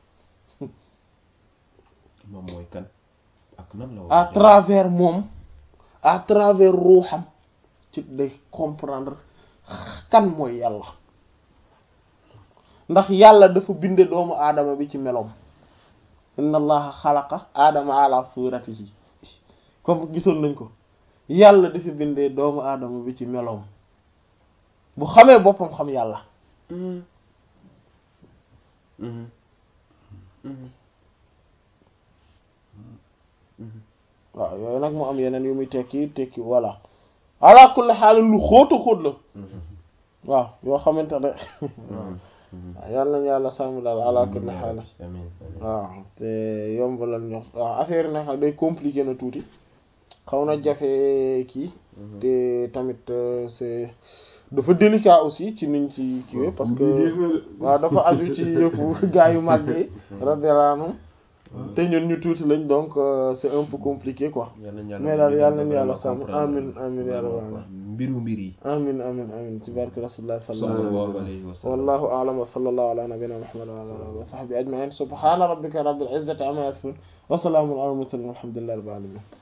moom mooy kan ak nan la à war a travers moom à travers ruuxam ci day comprendre kan mooy yàlla ndax yàlla dafa binde doomu aadama bi ci meloom inna allaha xalaqa aadama ala suratihi comme gisoon nañ ko yàlla dafa bindee doomu aadama bi ci meloom bu xamee boppam xam yàlla Mhm. Mhm. Mhm. Mhm. waaw yooyu nag mu am yeneen yu muy tekki tekki voilà ala kulli xaalin lu xóotu xóot la Mhm. waaw yoo xamante ne Mhm. Mhm. waaw yàlla nañu yàlla sàmm daal ala kulli xaalin amiin amiin waaw te yombalal ñu waaw affaire yi nag day compliqué na tuuti xaw na jafe kii te tamit euh, c'est dafa délicat aussi ci niñ ci kiiwee parce que waaw dafa aju ci yëfu gaa yu mag yi radiyallahu anhum te ñun ñu tuuti lañ donc euh, c'est un peu compliqué quoi Yal nañu yàlla mais daal yàlla nañu yàlla vraiment sàmm comprendre amin amin ya rabbal vraiment quoi. alamin mbiru mbir yi amin amin amin ci barke rasulullah sallallahu alayhi wa sallallahu sallam alayhi wa sallam wallahu a'lam wa sallallahu ala nabiyyina muhammad wa ala alihi wa sahbihi ajma'in subhana rabbika rabbil izzati amma yasifun wa salamun ala al mursalin walhamdulillahi rabbil alamin